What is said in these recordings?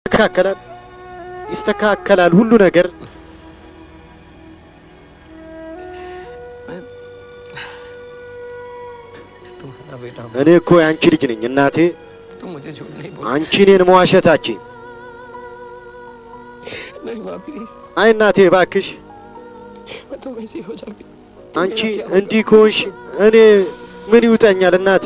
ይስተካከላል፣ ይስተካከላል ሁሉ ነገር። तुम्हारा बेटा हूँ। እኔ እኮ የአንቺ ልጅ ነኝ እናቴ። तुम मुझे झूठ नहीं बोल አንቺ እኔን መዋሸታችን። नहीं माँ प्लीज አይ እናቴ እባክሽ፣ मैं तो वैसी हो जाऊंगी አንቺ እንዲህ ከሆንሽ እኔ ምን ይውጠኛል እናቴ?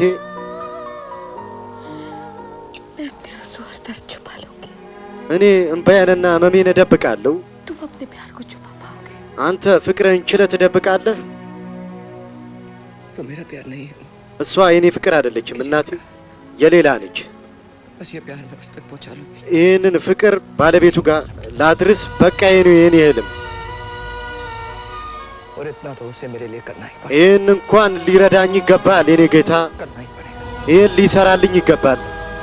मैं अपने आंसू और दर्द छुपा लूंगी እኔ እምባዬንና ህመሜን እደብቃለሁ። तुम अपने प्यार को छुपा पाओगे አንተ ፍቅርን ችለህ ትደብቃለህ። वो मेरा प्यार नहीं है እሷ የኔ ፍቅር አይደለችም እናቴ፣ የሌላ ነች። बस ये प्यार मैं उस तक पहुंचा लूंगी ይህንን ፍቅር ባለቤቱ ጋር ላድርስ። በቃ የኔ የኔ ህልም और इतना तो उसे मेरे लिए करना ही पड़ेगा ይህን እንኳን ሊረዳኝ ይገባል የኔ ጌታ። करना ही पड़ेगा ይህን ሊሰራልኝ ይገባል።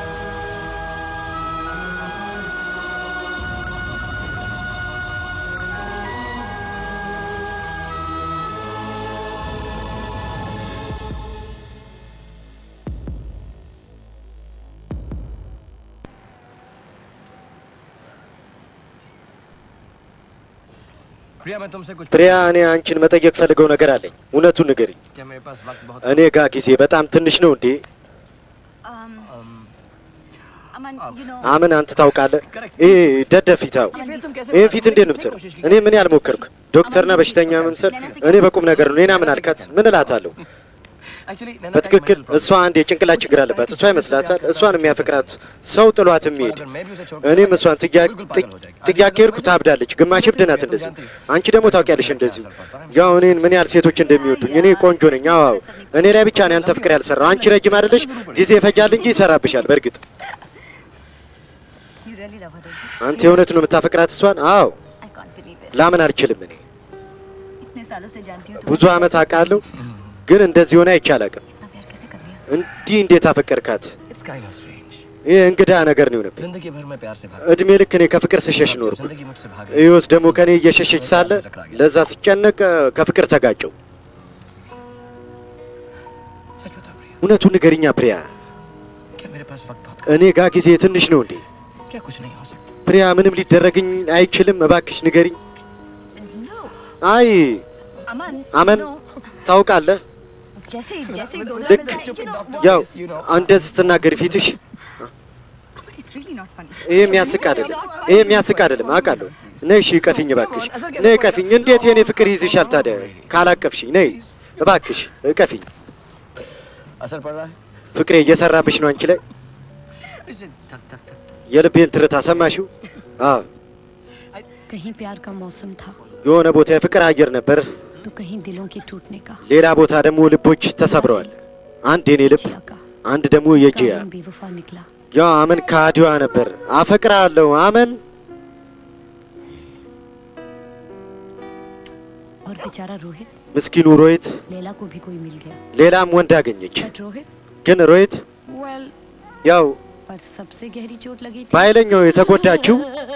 प्रिया मैं तुमसे कुछ ፕሪያ፣ እኔ አንቺን መጠየቅ ፈልገው ነገር አለኝ። እውነቱን ንገሪኝ። क्या मेरे पास वक्त बहुत እኔ ጋ ጊዜ በጣም ትንሽ ነው እንዴ? um, अम, Aman, you know, አምን አንተ ታውቃለህ? ይሄ ደደፊታው ये फिर तुम कैसे ይህን ፊት እንዴት ነው የምትሰራው? እኔ ምን ያልሞከርኩ ዶክተርና በሽተኛ መምሰል እኔ በቁም ነገር ነው። እኔና ምን አልካት? ምን እላታለሁ? एक्चुअली በትክክል እሷ አንድ የጭንቅላት ችግር አለባት። እሷ ይመስላታል እሷን የሚያፈቅራት ሰው ጥሏት የሚሄድ अगर मैं भी उसे छोड़ እኔም እሷን ጥያ- ጥቅ- ጥያቄ ሄድኩ ታብዳለች። ግማሽ እብድ ናት እንደዚሁ። አንቺ ደግሞ ታውቂያለሽ እንደዚሁ ያው እኔን ምን ያህል ሴቶች እንደሚወዱኝ። እኔ ቆንጆ ነኝ። አዎ አዎ። እኔ ላይ ብቻ ነው ያንተ ፍቅር ያልሰራው። አንቺ ረጅም አይደለሽ፣ ጊዜ ይፈጃል እንጂ ይሰራብሻል። በእርግጥ you really love her, don't you? አንተ የእውነት ነው የምታፈቅራት እሷን? አዎ I can't believe it. ላምን አልችልም። እኔ इतने सालों से जानती हूँ ብዙ አመት አውቃለሁ፣ ግን እንደዚህ ሆነ አይቼ አላውቅም። इतना प्यार कैसे कर लिया እንዲህ እንዴት አፈቀርካት? इट्स काइंड ऑफ स्ट्रेंज ይህ እንግዳ ነገር ነው የሆነብኝ። जिंदगी भर में प्यार से भागा እድሜ ልክ እኔ ከፍቅር ስሸሽ अब ኖርኩ። जिंदगी मुझसे भागे ህይወት ደግሞ ከኔ እየሸሸች ሳለ ለዛ ስጨነቅ ከፍቅር ተጋጨው። सच बता प्रिया እውነቱን ንገሪኛ ፕሪያ፣ क्या मेरे पास वक्त बहुत እኔ ጋ ጊዜ ትንሽ ነው እንዴ? क्या कुछ नहीं हो सकता ፕሪያ፣ ምንም ሊደረግኝ አይችልም። እባክሽ ንገሪኝ። no አይ Aman አመን no ታውቃለህ፣ जैसे जैसे दोनों ልክ में you know ያው እንደዚህ ስትናገሪ ፊትሽ but it's really not funny ይሄ የሚያስቅ አይደለም። ይሄ የሚያስቅ አይደለም አውቃለሁ። ነይ እሺ፣ ቀፊኝ እባክሽ፣ ነይ ቀፊኝ። እንዴት የኔ ፍቅር ይዝሻል ታዲያ ካላቀፍሽኝ? ነይ እባክሽ ቀፊኝ። असर पड़ रहा है ፍቅሬ እየሰራብሽ ነው አንቺ ላይ። इसे थक थक थक የልቤን ትርታ ሰማሽው? አዎ कहीं प्यार का मौसम था የሆነ ቦታ የፍቅር አየር ነበር፣ तो कहीं दिलों के टूटने का ሌላ ቦታ ደግሞ ልቦች ተሰብረዋል። አንድ የኔ ልብ፣ जिया का አንድ ደግሞ የጂያ። कानून बेवफा निकला ያው አመን ከአዲዋ ነበር። አፈቅራለሁ አመን። और बेचारा रोहित ምስኪኑ ሮሂት लैला को भी कोई मिल गया ሌላም ወንድ አገኘች። बट रोहित ግን ሮሂት वेल ያው पर सबसे गहरी चोट लगी थी በኃይለኛው የተጎዳችው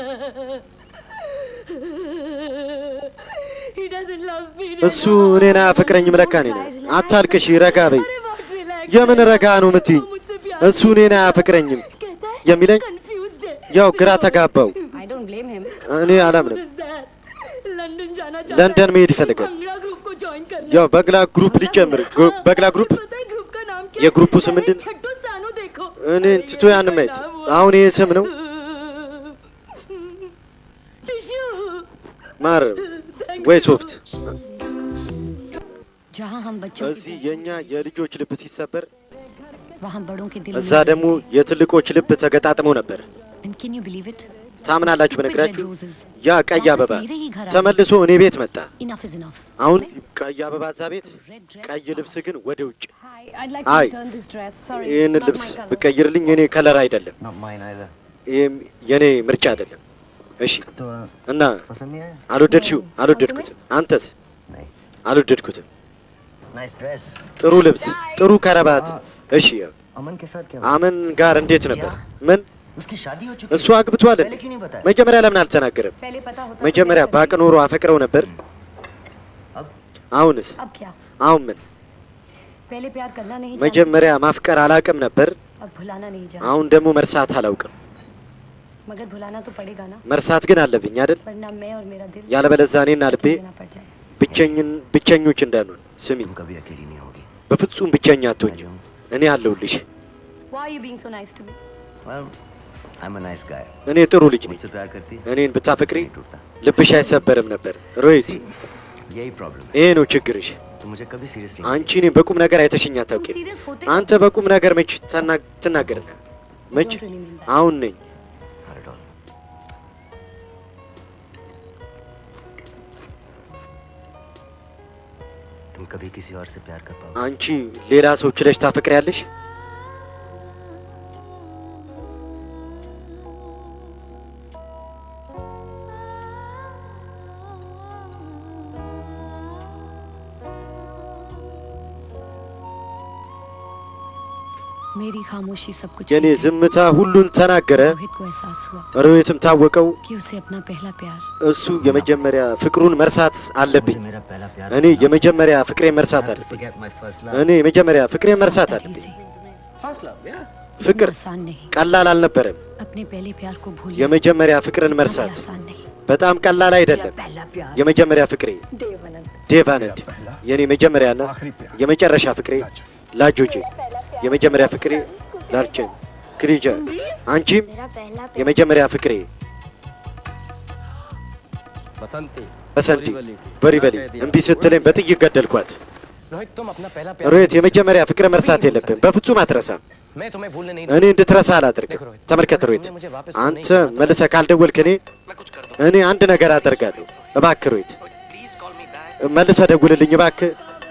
he doesn't love me እሱ እኔን አያፈቅረኝም። ለካ እኔ ነኝ። አታልቅሽ፣ ረጋ በይ። የምን ረጋ ነው የምትይኝ? እሱ እኔን አያፈቅረኝም የሚለኝ confused है ያው ግራ ተጋባው። I don't blame him እኔ አላምንም። London जाना ለንደን መሄድ ይፈልጋል። बंगला ग्रुप को ज्वाइन करना ያው በግላ ግሩፕ ሊጨምር ግሩ- በግላ ግሩፕ पता है ग्रुप का नाम क्या የግሩፑ ስም ምንድን ነው? छट्टू सानू देखो እኔ ትቶ ያን ማየት አሁን ይሄ ስም ነው टिश्यू ማር ወይ ሶፍት። जहाँ हम बच्चों እዚህ የኛ የልጆች ልብ ሲሰበር वहाँ बड़ों के दिल እዛ ደግሞ የትልቆች ልብ ተገጣጥመው ነበር። and can you believe it ታምናላችሁ? በነገራችሁ ያ ቀይ አበባ ተመልሶ እኔ ቤት መጣ። enough is enough አሁን ቀይ አበባ እዛ ቤት፣ ቀይ ልብስ ግን ወደ ውጭ። Hi, I'd like Hi. to return this dress. Sorry, ይህንን not ልብስ my color. ብቀይርልኝ የኔ ከለር አይደለም፣ not mine either ይህም የኔ ምርጫ አይደለም። እሺ तो እና पसंद नहीं आया አልወደድሽው? አልወደድኩትም። አንተስ? नहीं አልወደድኩትም። नाइस ड्रेस ጥሩ ልብስ፣ ጥሩ ከረባት። እሺ अमन के साथ क्या አመን ጋር እንዴት ነበር? ምን उसकी शादी हो चुकी እሱ አግብቷል እንዴ? पहले क्यों नहीं बताया መጀመሪያ ለምን አልተናገረም? पहले पता होता तो መጀመሪያ मैं ባቅ करती। ኖሮ አፈቅረው ነበር። अब አሁንስ? अब क्या አሁን ምን? पहले प्यार करना नहीं जानती መጀመሪያ ማፍቀር አላቅም ነበር። अब भुलाना नहीं जानती አሁን ደግሞ መርሳት አላውቅም። मगर भुलाना तो पड़ेगा ना መርሳት ግን አለብኝ አይደል? वरना मैं और मेरा दिल ያለበለዚያ እኔና ልቤ देना पड़ जाए ብቸኝን ብቸኞች እንዳንሆን። ስሚ፣ तुम कभी अकेली नहीं होगी በፍጹም ብቸኛ አትሆኝም። እኔ አለሁልሽ። Why are you being so nice to me? well I'm a nice guy እኔ ጥሩ ልጅ ነኝ። मुझसे प्यार करती है እኔን ብታፈቅሪ नहीं टूटता ልብሽ አይሰበርም ነበር። ሮይት፣ See, यही प्रॉब्लम है ይሄ ነው ችግርሽ። तुम मुझे कभी सीरियसली አንቺ እኔን በቁም ነገር አይተሽኝ तुम አታውቂም። सीरियस होते አንተ በቁም ነገር መች ተና- ትናገርና መች don't really mean that. አሁን ነኝ not at all तुम कभी किसी और से प्यार कर पाओगे አንቺ ሌላ ሰው ችለሽ ታፈቅሪያለሽ? मेरी खामोशी सब कुछ የኔ कहती है। ዝምታ ሁሉን ተናገረ። रोहित को एहसास हुआ ሮሂትም ታወቀው कि उसे अपना पहला प्यार እሱ የመጀመሪያ ፍቅሩን መርሳት አለብኝ። मुझे मेरा पहला प्यार እኔ የመጀመሪያ ፍቅሬን መርሳት አለብኝ። forget my first እኔ የመጀመሪያ ፍቅሬን መርሳት አለብኝ። से ፍቅር आसान नहीं ቀላል አልነበረም። अपने पहले प्यार को भूलना የመጀመሪያ ፍቅርን कभी መርሳት आसान नहीं በጣም ቀላል አይደለም። የመጀመሪያ ፍቅሬ ዴቫነንድ፣ የኔ መጀመሪያና የመጨረሻ ፍቅሬ ላጆጄ፣ የመጀመሪያ ፍቅሬ ላርቸን ክሪጃ፣ አንቺም የመጀመሪያ ፍቅሬ बसंती በሰንዲ በሪበሊ እምቢ ስትለኝ በጥይት ገደልኳት። रोहित तुम अपना पहला ሮሂት የመጀመሪያ ፍቅር መርሳት የለብን፣ በፍጹም አትረሳም። मैं तुम्हें भूलने नहीं እኔ እንድትረሳ አላደርግም። ተመልከት ሮሂት፣ አንተ መልሰህ ካልደወልክ እኔ मैं कुछ कर እኔ አንድ ነገር አደርጋለሁ። እባክህ ሮሂት प्लीज कॉल मी बैक መልሰህ ደውልልኝ እባክህ።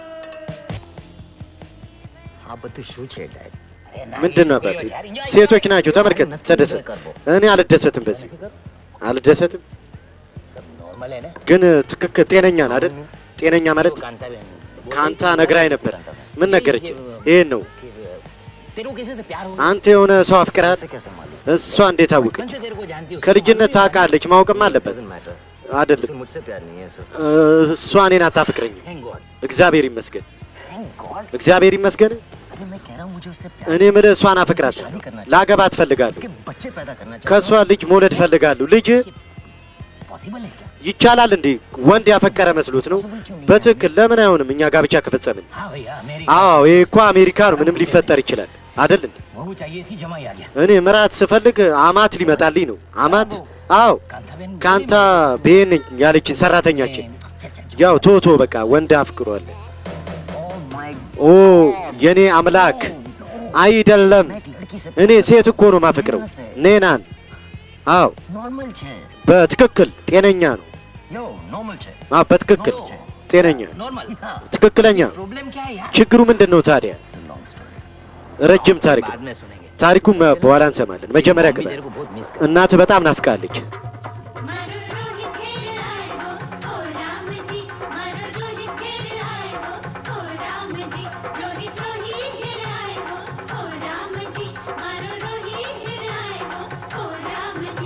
हाँ but तू शू छेड़ रहा है ምንድን ነው አባቴ? ሴቶች ናቸው። ተመልከት፣ ተደሰት። እኔ አልደሰትም፣ በዚህ አልደሰትም። सब नॉर्मल है ना ግን ትክክል ጤነኛ ነህ አይደል? ጤነኛ ማለት कांता बहन ከአንተ ነግራኝ ነበር። ምን ነገረች? ይሄን ነው तेरे को किसी से प्यार हो አንተ የሆነ ሰው አፍቅራል። उसे कैसे मालूम እሷ እንዴት አወቀች? कौन से तेरे को जानती है उससे ከልጅነት ታውቃለች፣ मावቅም አለበት doesn't matter አይደለም? उसे मुझसे प्यार नहीं है so እሷ እኔን አታፍቅረኝም። Thank God. እግዚአብሔር ይመስገን፣ thank God እግዚአብሔር ይመስገን። अरे मैं कह रहा हूँ मुझे उससे प्यार እኔ የምልህ እሷን አፈቅራለሁ፣ ላገባት እፈልጋለሁ፣ उसके बच्चे पैदा करना ከእሷ ልጅ መውለድ እፈልጋለሁ። ልጅ पॉसिबल है क्या ይቻላል እንዴ? ወንድ ያፈቀረ መስሎት ነው? በትክክል ለምን አይሆንም? እኛ ጋብቻ ከፈጸምን हाँ भैया मेरी አዎ ይሄ እኮ አሜሪካ ነው። ምንም ሊፈጠር ይችላል አይደል እንዴ? बहू चाहिए थी जमाई आ गया እኔ ምራት ስፈልግ አማት ሊመጣልኝ ነው። አማት? አዎ कांता बहन ካንታ ቤን ነኝ ያለችን ሰራተኛችን። ያው ቶቶ በቃ ወንድ አፍቅሯል። ओह माय ኦ የኔ አምላክ አይደለም። मैं एक लड़की से እኔ ሴት እኮ ነው ማፈቅረው። ኔናን? አዎ नॉर्मल छे በትክክል ጤነኛ ነው። यो नॉर्मल छे አዎ በትክክል ጤነኛ፣ नॉर्मल ትክክለኛ። प्रॉब्लम क्या है यार ችግሩ ምንድን ነው ታዲያ? इट्स अ लॉन्ग स्टोरी ረጅም ታሪክ बाद ነው። में सुनेंगे ታሪኩም በኋላ እንሰማለን። መጀመሪያ मम्मी ግባ። तेरे को बहुत मिस कर እናትህ በጣም ናፍቃለች። मारो रोहित खेर आए हो ओ राम जी मारो रोहित खेर आए हो ओ राम जी रोहित रोहित खेर आए हो ओ राम जी मारो रोहित खेर आए हो ओ राम जी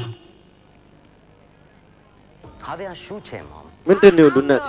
हाँ वे शू छे मॉम ምንድን ነው ሁሉ እናቴ?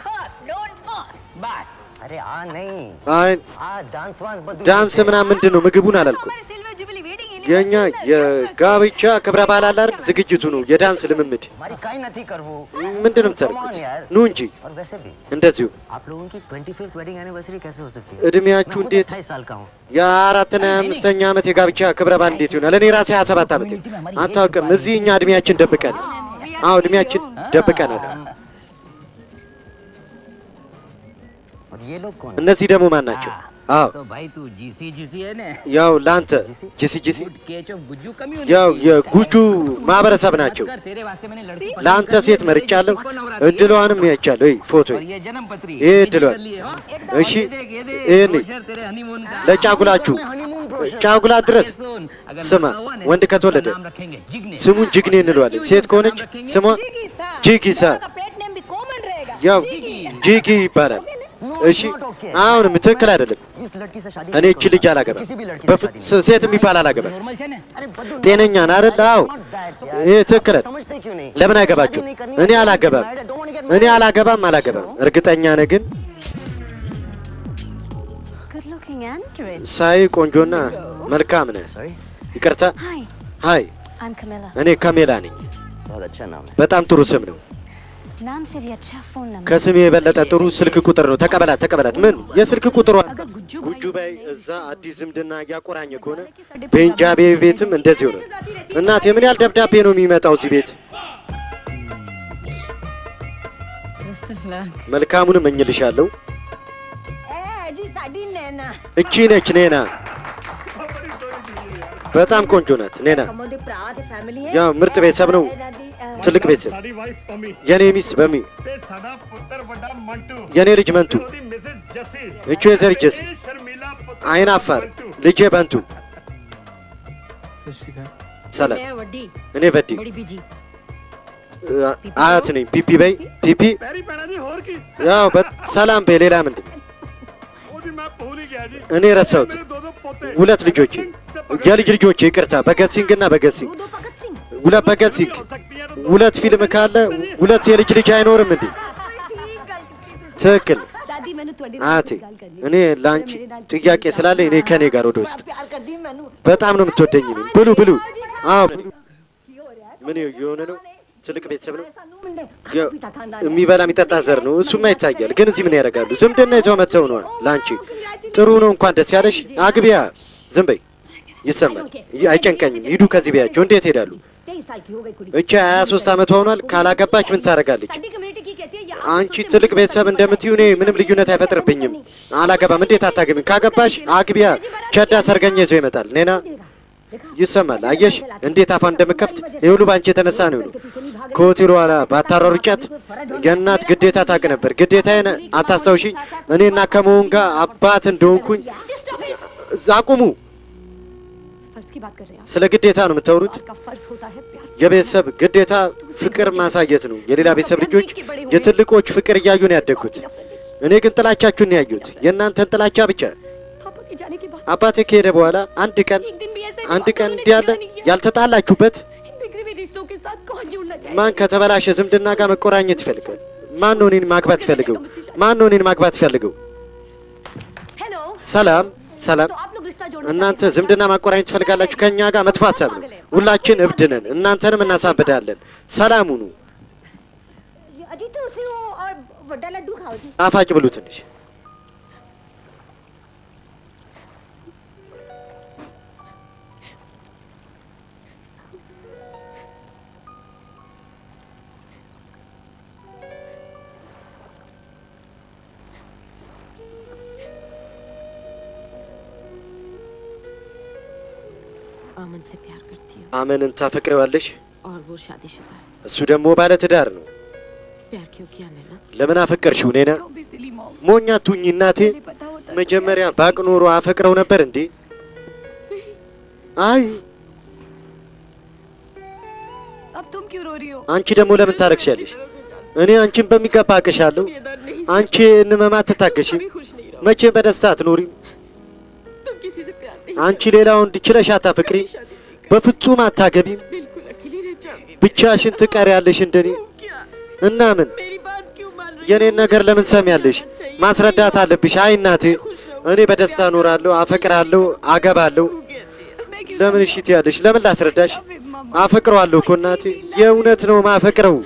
बस अरे आ नहीं አይ आ डांस वांस बदू ዳንስ ምናምን ምንድን ነው? ምግቡን አላልኩም። የእኛ የጋብቻ ክብረ በዓል አለ አይደል? ዝግጅቱ ነው የዳንስ ልምምድ። हमारी काई नहीं करवो ምንድን ነው Come on የምታደርጉት? यार ኑ እንጂ और वैसे भी እንደዚሁ आप लोगों की 25th वेडिंग एनिवर्सरी कैसे हो सकती है እድሜያችሁ मैं खुद እንዴት 28 साल का हूँ የአራትና የአምስተኛ ዓመት የጋብቻ ክብረ በዓል እንዴት ይሆናል? እኔ ራሴ 27 ዓመት አታውቅም። እዚህ እኛ እድሜያችን ደብቀን አዎ እድሜያችን ደብቀናል። और ये लोग कौन እነዚህ ደግሞ ማን ናቸው? አዎ तो भाई तू जीसी जीसी है ना ያው ለአንተ ጂሲ ጂሲ गुड केच ऑफ गुज्जू कम्युनिटी ያው የጉጁ ማህበረሰብ ናቸው። तेरे वास्ते मैंने लड़की पसंद ለአንተ कर ली, ሴት मेरी መርጫለሁ፣ किस्मत को नवरात्रि है। እድሏንም ያቻለሁ። ይህ ፎቶ और ये जन्म पत्री ये ये दिलवा। कर लिए, हाँ? እሺ ये देख, ये देख, ይህን brochure तेरे honeymoon का। ለጫጉላችሁ हनीमून ब्रोशर ጫጉላ ድረስ ये सुन, अगर ስማ፣ लड़का हुआ ना, ወንድ ከተወለደ उसका नाम रखेंगे जिग्ने। ስሙን ጅግኔ እንለዋለን። ሴት ከሆነች ስሟ ጂጊሳ ያው ጂጊ ይባላል። እሺ አሁንም ትክክል አይደለም። इस लड़की से शादी እኔ नहीं እቺ ልጅ करूंगा। አላገባም። किसी भी लड़की से በፍጹም शादी नहीं ሴት የሚባል አላገባም። नॉर्मल है ना अरे बद्दू ጤነኛ ነህ አይደል? አዎ not that यार ይህ ትክክል आप አይደል? समझते क्यों नहीं ለምን शादी አይገባችሁ? नहीं करनी እኔ है, አላገባም። I don't wanna get እኔ married. አላገባም አላገባም። እርግጠኛ ነህ ግን Good looking and rich. ሳይ ቆንጆና መልካም ነህ። Sorry? ይቅርታ Hi. ሀይ I'm Camilla. እኔ ካሜላ ነኝ። बहुत अच्छा नाम है በጣም ጥሩ ስም ነው። नाम से भी अच्छा फोन नंबर ከስሜ የበለጠ ጥሩ ስልክ ቁጥር ነው። ተቀበላት ተቀበላት። ምን የስልክ ቁጥሯ ጉጁ ባይ እዛ አዲስ ዝምድና እያቆራኘ ከሆነ ቤንጃቤ ቤትም እንደዚሁ ነው። እናቴ ምን ያህል ደብዳቤ ነው የሚመጣው እዚህ ቤት? መልካሙን እመኝልሻለሁ። जी साड़ी नैना እቺ ነች ኔና። በጣም ቆንጆ ናት ኔና። कमोदे प्रात फैमिली है ያው ምርጥ ቤተሰብ ነው። ትልቅ ቤተሰብ። ਸਾਡੀ ਵਾਈਫ ਪੰਮੀ የኔ ሚስት በሚ ਤੇ ਸਾਡਾ ਪੁੱਤਰ ਵੱਡਾ ਮੰਟੂ የኔ ልጅ መንቱ፣ ਉਹਦੀ ਮਿਸਿਸ ਜੱਸੀ እቹ የዘር ጀሲ፣ ਇਹ ਸ਼ਰਮੀਲਾ ਪੁੱਤਰ አይን አፋር ልጄ በንቱ። ሰላም፣ मैं वड्डी እኔ በዲ बड़ी बीजी አያት ነኝ። ፒፒ በይ ፒፒ። ਪੈਰੀ ਪੈਣਾ ਜੀ ਹੋਰ ਕੀ ያው በ- ሰላም በይ። ሌላ ምንድን ነው? ਉਹਦੀ ਮੈਂ ਭੁੱਲ ਹੀ ਗਿਆ ਜੀ እኔ ረሳሁት። ਮੇਰੇ ਦੋ ਦੋ ਪੋਤੇ ሁለት ልጆቼ የልጅ ልጆቼ ይቅርታ፣ በገሲንግ እና በገሲንግ दो भगत सिंह ሁለት በገሲንግ ਹੋ ਸਕਦੀਆਂ ਨੇ ሁለት ፊልም ካለ ሁለት የልጅ ልጅ አይኖርም እንዴ? ትክክል दादी मैंने थोड़ी አያቴ። እኔ ለአንቺ ጥያቄ ስላለ እኔ ከኔ ጋር ወደ ውስጥ प्यार कर दी मैनू በጣም ነው የምትወደኝ። እኔ ብሉ ብሉ። አዎ ምን የሆነ ነው? ትልቅ ቤተሰብ ነው። सानू मुंडे የ- पिता खानदान የሚበላ የሚጠጣ ዘር ነው። እሱማ ይታያል። ግን እዚህ ምን ያደርጋሉ? ዝምድና ይዘው መተው ነው። ለአንቺ ጥሩ ነው። እንኳን ደስ ያለሽ። አግቢያ። ዝም በይ። ይሰማል። አይጨንቀኝም። ሂዱ ከዚህ ቢያቸው። እንዴት ሄዳሉ? तेईस साल की हो गई कुड़ी እቺ 23 ዓመት ሆኗል። ካላገባች ምን ታደርጋለች? साडी कम्युनिटी की कहती है ये አንቺ ትልቅ ቤተሰብ እንደምትዩ እኔ ምንም ልዩነት አይፈጥርብኝም። አላገባም። እንዴት አታገቢም? ካገባሽ አግቢያ። ቸዳ ሰርገኛ ይዞ ይመጣል። ኔና ይሰማል። አየሽ እንዴት አፏን እንደምከፍት ይህ ሁሉ በአንቺ የተነሳ ነው። ነው ከሆቴሉ ኋላ ባታሯሩጫት የእናት ግዴታ ታውቅ ነበር። ግዴታዬን አታስታውሺኝ? እኔና ከመሆን ጋር አባት እንደሆንኩኝ አቁሙ። फर्ज की बात कर रहे हैं ስለ ግዴታ ነው የምታወሩት። आपका फर्ज होता है प्यार የቤተሰब ግዴታ ፍቅር ማሳየት ነው። የሌላ ቤተሰብ ልጆች የትልቆች ፍቅር እያዩ ነው ያደግኩት። እኔ ግን ጥላቻችሁን ነው ያዩት፣ የእናንተን ጥላቻ ብቻ። पापा के जाने के बाद አባቴ ከሄደ በኋላ አንድ ቀን एक दिन भी ऐसा አንድ ቀን እንዲህ ያለ ያልተጣላችሁበት इन बिगड़े हुए रिश्तों के साथ कौन जुड़ना चाहे ማን ከተበላሸ ዝምድና ጋር መቆራኘት ይፈልጋል? ማን ነው እኔን ማግባት ይፈልገው? ማን ነው እኔን ማግባት ይፈልገው? हेलो ሰላም ሰላም። तो आप लोग रिश्ता जोड़ना እናንተ ዝምድና ማቆራኘት ትፈልጋላችሁ? ከእኛ ጋር መጥፎ ሀሳብ ነው። ሁላችን እብድ ነን፣ እናንተንም እናሳብዳለን። ሰላም ሁኑ። अजी तो उसे वो और बड़ा लड्डू खाओ जी ጣፋጭ ብሉ ትንሽ። अमन से प्यार करती हूँ አመንን ታፈቅረዋለሽ? और वो शादीशुदा है እሱ ደግሞ ባለ ትዳር ነው። प्यार क्यों किया नैना ለምን አፈቀርሽው? ኔና ሞኛ ቱኝ እናቴ። መጀመሪያ ባቅ ኖሮ አፈቅረው ነበር እንዴ? አይ अब तुम क्यों रो रही हो አንቺ ደግሞ ለምን ታረክሻለሽ? እኔ አንቺን በሚገባ አቅሻለሁ። አንቺ እንመማት ትታገሺም። खुश नहीं रहो መቼም በደስታ አትኖሪም። तुम किसी से प्यार नहीं አንቺ ሌላ ወንድ ችለሽ አታፈቅሪም። በፍጹም አታገቢም። बिल्कुल अकेली रह जाओगी ብቻሽን ትቀሪያለሽ እንደኔ क्या እና ምን मेरी बात क्यों मान रही የኔን ነገር ለምን ሰሚያለሽ? ማስረዳት አለብሽ። አይ እናቴ፣ እኔ በደስታ እኖራለሁ፣ አፈቅራለሁ፣ አገባለሁ። मैं क्यों ለምን እሺ ትያለሽ? ለምን ላስረዳሽ? አፈቅረዋለሁ እኮ እናቴ፣ የእውነት ነው ማፈቅረው።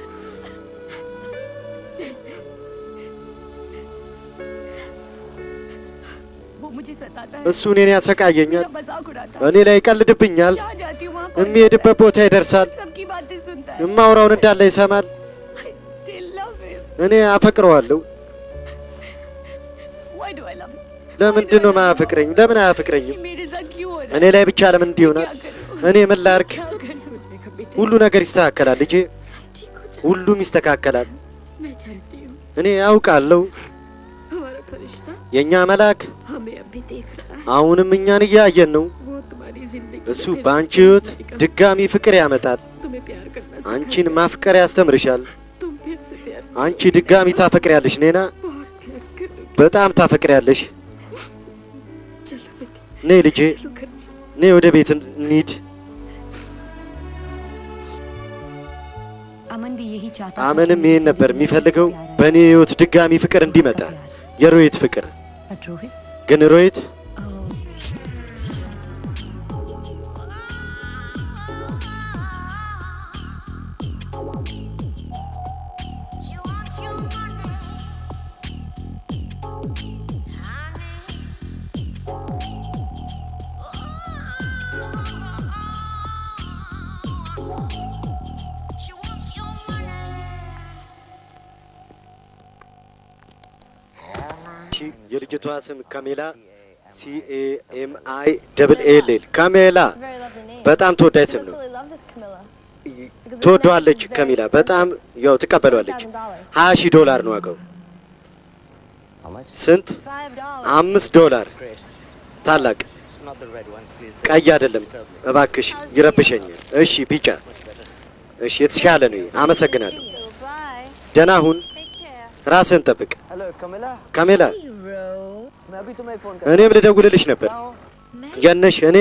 वो मुझे सताता है እሱ እኔን ያሰቃየኛል፣ मेरा मजाक उड़ाता እኔ ላይ ይቀልድብኛል። जहाँ जाती हूँ वहाँ पर የሚሄድበት ቦታ ይደርሳል፣ सबकी बातें सुनता है የማውራውን እንዳለ ይሰማል። I still love him እኔ አፈቅረዋለሁ። why do I love him ለምንድን ነው ማያፈቅረኝ? ለምን አያፈቅረኝም? ये मेरे साथ क्यों हो रहा እኔ ላይ ብቻ ለምን እንዲህ ይሆናል? እኔ ምን ላርግ? है क्या करना हो जाएगा बेटा ሁሉ ነገር ይስተካከላል ልጄ፣ सब ठीक हो जाएगा ሁሉም ይስተካከላል። मैं जानती हूँ እኔ ያውቃለሁ። हमारा फरिश्ता የእኛ መልአክ हमें अभी देख रहा है አሁንም እኛን እያየን ነው። वो तुम्हारी जिंदगी እሱ में फिर በአንቺ से ህይወት आएगा। ድጋሚ ፍቅር ያመጣል። तुम्हें प्यार करना सिखाएगा। አንቺን ማፍቀር ያስተምርሻል። तुम फिर से प्यार አንቺ ድጋሚ ታፈቅሪያለሽ ኔና፣ बहुत प्यार करोगे በጣም ታፈቅሪያለሽ። चलो बेटा ነይ ልጄ፣ चलो घर चलो। ነይ ወደ ቤት እንሂድ። अमन भी यही चाहता አመንም ይሄን ነበር የሚፈልገው፣ በእኔ ህይወት ድጋሚ ፍቅር እንዲመጣ የሮሂት ፍቅር። बट रोहित ግን ሮሂት እሺ፣ የልጅቷ ስም ካሜላ ሲኤኤምአይ ደብል ኤል ካሜላ በጣም ተወዳጅ ስም ነው። ትወደዋለች ካሜላ በጣም ያው ትቀበለዋለች። ሀያ ሺህ ዶላር ነው ዋጋው። How much? ስንት? አምስት ዶላር። Great. ታላቅ Not the red ones, please. ቀይ አይደለም እባክሽ፣ ይረብሸኛል። እሺ ቢጫ። እሺ የተሻለ ነው። አመሰግናለሁ። ደህና ሁን፣ ራስህን ጠብቅ። Hello, Camilla. ካሜላ मैं अभी तुम्हें फोन कर እኔም ልደውልልሽ ነበር። የነሽ እኔ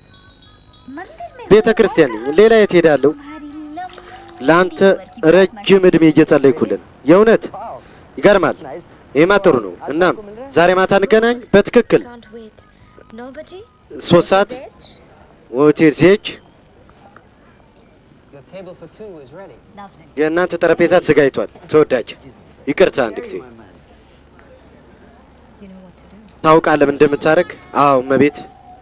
ቤተ ክርስቲያን ነኝ። ሌላ የት ሄዳለሁ? ለአንተ ረጅም እድሜ እየጸለይኩልን። የእውነት ይገርማል። Nice. ይሄማ ጥሩ ነው። እናም ዛሬ ማታ እንገናኝ። በትክክል Can't wait. Nobody? ሶስት ሰዓት ሆቴል ዜች Your table for two is ready. Lovely. የእናንተ ጠረጴዛ ተዘጋጅቷል። ተወዳጅ ይቅርታ አንድ ጊዜ You know what to do. ታውቃለህ ምን እንደምታደርግ? አዎ እመቤት።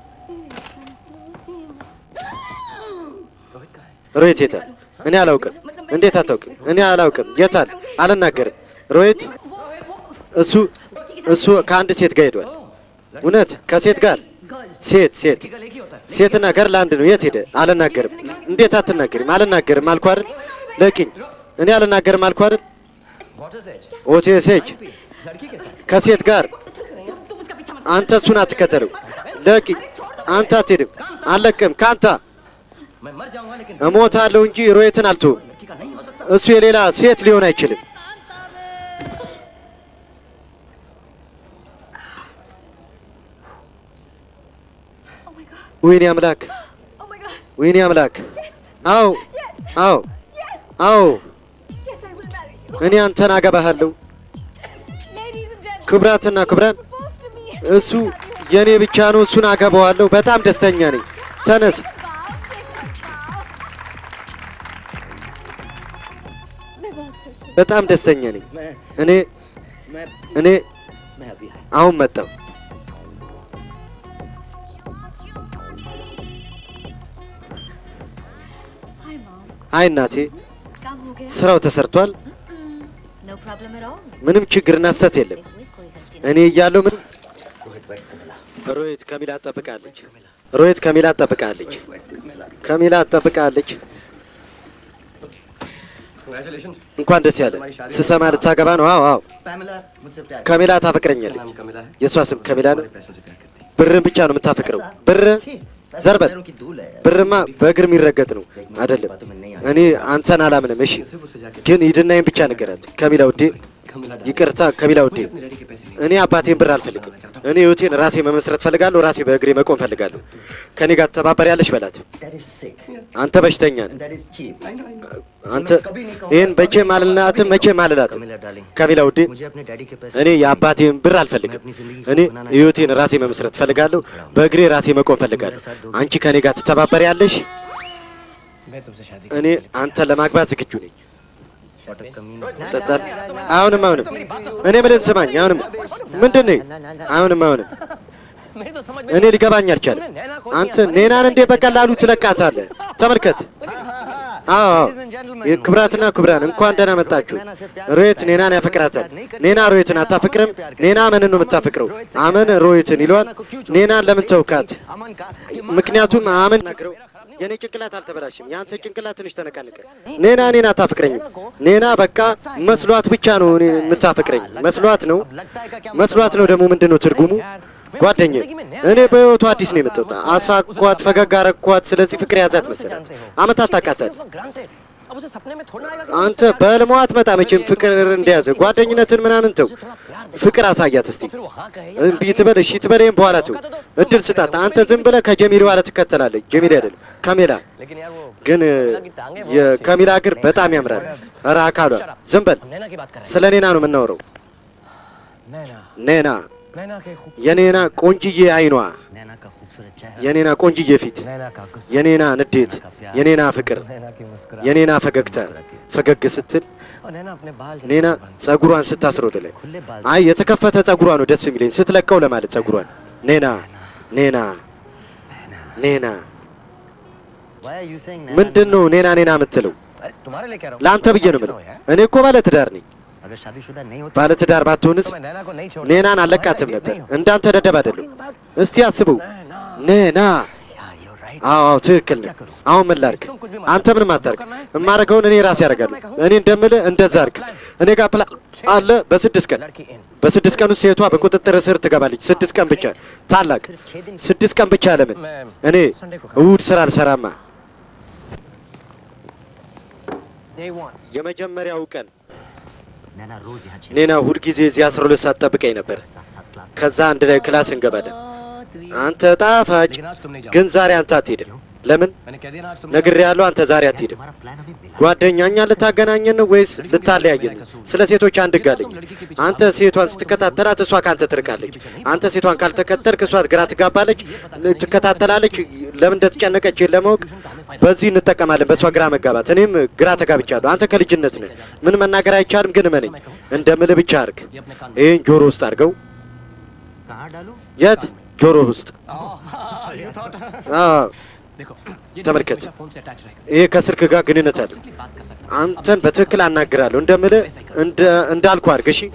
ሮሂት የታል? እኔ አላውቅም። እንዴት አታውቅም? እኔ አላውቅም። የታል? አልናገርም። ሮሂት እሱ እሱ ከአንድ ሴት ጋር ሄዷል። እውነት ከሴት ጋር ሴት ሴት ሴትና ገር ለአንድ ነው። የት ሄደ? አልናገርም። እንዴት አትናገርም? አልናገርም አልኩህ አይደል? ለቂኝ። እኔ አልናገርም አልኩህ አይደል? What is it? ኦቴ ሴጅ लड़की के साथ ከሴት ጋር አንተ እሱን አትከተለው። ለቂኝ። አንተ አትሄድም። አልለቅም ከአንተ मैं मर जाऊंगा लेकिन እሞታለሁ እንጂ ሮየትን አልተውም። लड़की का नहीं हो सकता እሱ የሌላ ሴት ሊሆን አይችልም። ወይኔ አምላክ፣ ወይኔ አምላክ። አዎ፣ አዎ፣ አዎ፣ እኔ አንተን አገባሃለሁ። ክብራትና ክብራን፣ እሱ የእኔ ብቻ ነው። እሱን አገባዋለሁ። በጣም ደስተኛ ነኝ። ተነስ። በጣም ደስተኛ ነኝ። मैं እኔ मैं እኔ मैं अभी आया አሁን መጣሁ። Hi, Mom. አይ እናቴ፣ काम हो गया? ስራው ተሰርቷል። No problem at all. ምንም ችግርና ስህተት የለም። देखो ये कोई गलती እኔ እያለሁ ምንም रोहित बैठ कमला ሮሂት ከሚላ ትጠብቃለች። ሮሂት ከሚላ ትጠብቃለች። ከሚላ ትጠብቃለች። Congratulations. እንኳን ደስ ያለ። ስሰማ ልታገባ ነው? አዎ አዎ። पैमिला मुझसे प्यार ከሚላ उसका ታፈቅረኛለች። नाम कमिला है የእሷ ስም ከሚላ ነው። पैसों से प्यार करती है ብርን ብቻ ነው የምታፈቅረው። ብር छी, पैसा ዘርበል पैरों की धूल है ብርማ በእግር የሚረገጥ ነው አይደለም። እኔ አንተን አላምንም። እሺ सिर्फ उसे जाके ግን ሂድናይን ብቻ ንገራት። ከሚላ ውዴ፣ कमिला ይቅርታ ከሚላ ውዴ፣ अपनी लड़की के पैसे नहीं እኔ አባቴን ብር አልፈልግም። እኔ ህይወቴን ራሴ መመስረት ፈልጋለሁ። ራሴ በእግሬ መቆም ፈልጋለሁ። ከኔ ጋር ተባበር ያለሽ በላት። that is sick አንተ በሽተኛ ነህ። and that is cheap አንተ ይህን መቼም አልላትም፣ መቼም አልላትም። Camila darling ከሚላ ውዴ मुझे अपने डैडी के पैसे እኔ የአባቴን ብር አልፈልግም። እኔ ህይወቴን ራሴ መመስረት ፈልጋለሁ። በእግሬ ራሴ መቆም ፈልጋለሁ። አንቺ ከኔ ጋር ትተባበር ያለሽ मैं तुमसे शादी እኔ አንተን ለማግባት ዝግጁ ነኝ። व्हाट अ कमीन ጠጣል። አሁንም አሁንም እኔ ምልን ስማኝ። አሁንም ምንድን ነው? አሁንም አሁንም मेरी तो समझ እኔ ሊገባኝ አልቻለም። አንተ ኔናን እንዴ በቀላሉ ትለቃታለህ? ተመልከት። አዎ አዎ። የክብራትና ክብራን እንኳን ደህና መጣችሁ። ሮየት ኔናን ያፈቅራታል። ኔና ሮየትን አታፈቅርም። ኔና አመንን ነው የምታፈቅረው። አመን ሮየትን ይሏል። ኔናን ለምን ተውካት? अमन का ምክንያቱም አመን ናግረው የኔ ጭንቅላት አልተበላሽም። የአንተ ጭንቅላት ትንሽ ተነቃነቀ። ኔና እኔን አታፈቅረኝም። ኔና በቃ መስሏት ብቻ ነው እኔ የምታፈቅረኝ መስሏት ነው መስሏት ነው። ደግሞ ምንድን ነው ትርጉሙ? ጓደኛ እኔ በህይወቱ አዲስ ነው የመጣሁት። አሳኳት፣ ፈገግ አረኳት። ስለዚህ ፍቅር ያዛት መሰላት። አመታት ታቃታል። ग्रांटेड अब उसे सपने में थोड़ा आएगा कि አንተ በህልሟ አትመጣ መቼም ፍቅር እንደያዘ ጓደኝነትን ምናምን ተው። ፍቅር አሳያት እስቲ። फिर वो हाँ कहे እምቢ ትበል እሺ ትበል፣ ይሄን በኋላ ተው። እድል ስጣት። አንተ ዝም ብለህ ከጀሚል በኋላ ትከተላለች። ጀሚል አይደለም ካሜላ። लेकिन यार वो ግን የካሚላ እግር በጣም ያምራል። ኧረ አካሏ ዝም በል። हम नैना की बात कर रहे ስለ ኔና ነው የምናወራው። हैं नैना ኔና नैना के खूब የኔና ቆንጅዬ አይኗ፣ नैना का खूबसूरत चेहरा የኔና ቆንጅዬ ፊት፣ नैना का गुस्सा የኔና ንዴት፣ የኔና ፍቅር፣ नैना की मुस्कुराहट የኔና ፈገግታ፣ ፈገግ ስትል और नैना अपने बाल जल्दी ኔና से बांध। ጸጉሯን ስታስር ወደ ላይ खुले बाल አይ የተከፈተ ጸጉሯ ነው ደስ የሚለኝ ስትለቀው ለማለት ጸጉሯን ኔና ኔና ኔና Why are you saying नैना ምንድን ነው ኔና ኔና የምትለው अरे तुम्हारे लिए कह रहा हूँ ለአንተ ብዬ ነው የምለው यार। እኔ እኮ ባለ ትዳር ነኝ अगर शादीशुदा नहीं होती ባለ ትዳር ባትሆንስ तो मैं नैना को नहीं छोड़ ኔናን አለቃትም ነበር እንዳንተ ደደብ አይደለም እስቲ አስበው ኔና Yeah, you're right. አዎ አዎ ትክክል ነህ አሁን ምን ላድርግ አንተ ምንም አታርግ የማደርገውን እኔ ራሴ ያደርጋለሁ እኔ እንደምልህ እንደዛ አድርግ እኔ ጋር ፕላን አለ በስድስት ቀን लड़की इन በስድስት ቀን ውስጥ ሴቷ በቁጥጥር ስር ትገባለች ስድስት ቀን ብቻ ታላቅ ስድስት ቀን ብቻ ለምን እኔ እሑድ ስራ አልሰራማ डे वन የመጀመሪያው ቀን नैना रोज यहाँ छह ኔና ሁልጊዜ እዚህ አስራ ሁለት ሰዓት ጠብቀኝ ነበር साथ साथ क्लास ከዛ አንድ ላይ ክላስ እንገባለን አንተ ጣፋጭ लेकिन आज तुम नहीं जाओ ግን ዛሬ አንተ አትሄድም ለምን मैंने कह दिया ना आज तुम ነግሬሃለሁ አንተ ዛሬ አትሄድም हमारा प्लान अभी मिला ጓደኛ እኛ ልታገናኘን ነው ወይስ ልታለያየን ነው? ስለ ሴቶች አንድ ጋለኝ። አንተ ሴቷን ስትከታተላት እሷ ካንተ ትርቃለች። አንተ ሴቷን ካልተከተልክ እሷ ግራ ትጋባለች፣ ትከታተላለች። ለምን እንደተጨነቀች ለማወቅ በዚህ እንጠቀማለን፣ በእሷ ግራ መጋባት። እኔም ግራ ተጋብቻለሁ። አንተ ከልጅነት ነህ፣ ምን መናገር አይቻልም። ግን እመነኝ፣ እንደምልህ ብቻ አድርግ። ይህን ጆሮ ውስጥ አድርገው። कहाँ डालू የት? ጆሮ ውስጥ። አዎ፣ देखो ये ተመልከት። device मेरा फोन से अटैच रहेगा ይሄ ከስልክ ጋር ግንኙነት አለው። सिंपली बात कर सकते አንተን በትክክል አናግራለሁ እንደምልህ እንደ- እንዳልኩ አድርግ። እሺ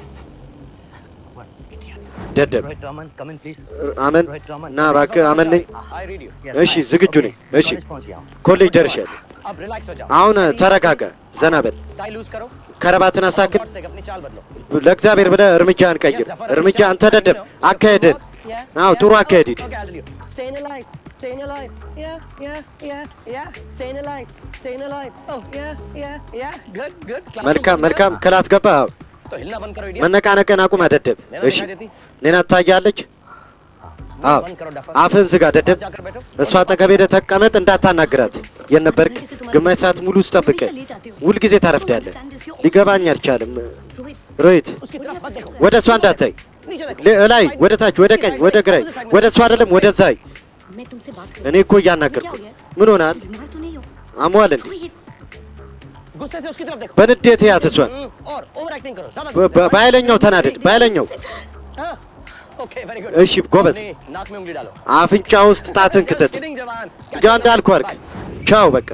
ደደብ Rohit Raman come in please አመን ና እባክህ አመን ነኝ። I read you እሺ ዝግጁ ነኝ። እሺ पहुंच गया हूँ ኮሌጅ ደርሻለሁ። अब रिलैक्स हो जाओ አሁን ተረጋጋ፣ ዘና በል፣ टाई लूज करो ከረባትን አሳክል። गॉड से अपनी चाल बदलो ለእግዚአብሔር ብለህ እርምጃህን ቀይር። እርምጃ አንተ ደደብ አካሄድን አዎ ጥሩ aካሄድ ሂድ። Okay, I'll do. Staying alive, staying alive. Yeah, yeah, yeah, yeah. Staying alive, staying alive. Oh, yeah, yeah, yeah. Good, good. Class መልካም room መልካም clear? ክላስ ገባ። አዎ तो हिलना बंद करो idiot. መነቃነቅን አቁም ደደብ። नैना እሺ दिखाई देती? ኔና ትታያለች። मुंह አዎ बंद करो डफर। አፍህን ዝጋ ደደብ። वहाँ जाकर बैठो। እሷ አጠገብ ሄደህ ተቀመጥ፣ እንዳታናግራት። የት ነበርክ? ግማሽ ሰዓት ሙሉ ውስጥ ጠብቀህ ሁልጊዜ ታረፍዳለህ። ሊገባኝ አልቻለም። ሮሂት उसकी तरफ मत देखो। ወደ እሷ እንዳታይ नीचे देखो। ለ- ላይ ወደ ታች ወደ ቀኝ ወደ ግራ ወደ እሷ አይደለም ወደዛ አይ። मैं तुमसे बात እኔ እኮ እያናገርኩ ምን ሆናል बीमार तो नहीं हो አሟል እንዴ रोहित गुस्से से उसकी तरफ देखो। በንዴት ያት እሷን हम्म, और ओवर एक्टिंग करो। ज्यादा በ- በ- በኃይለኛው ተናደድ በኃይለኛው हाँ? Okay, very good. እሺ ጎበዝ अपनी नाक में उंगली डालो। አፍንጫ ውስጥ ጣትን ክተት Just kidding, जवान। क्या ያ እንዳልኩ አድርግ ቻው በቃ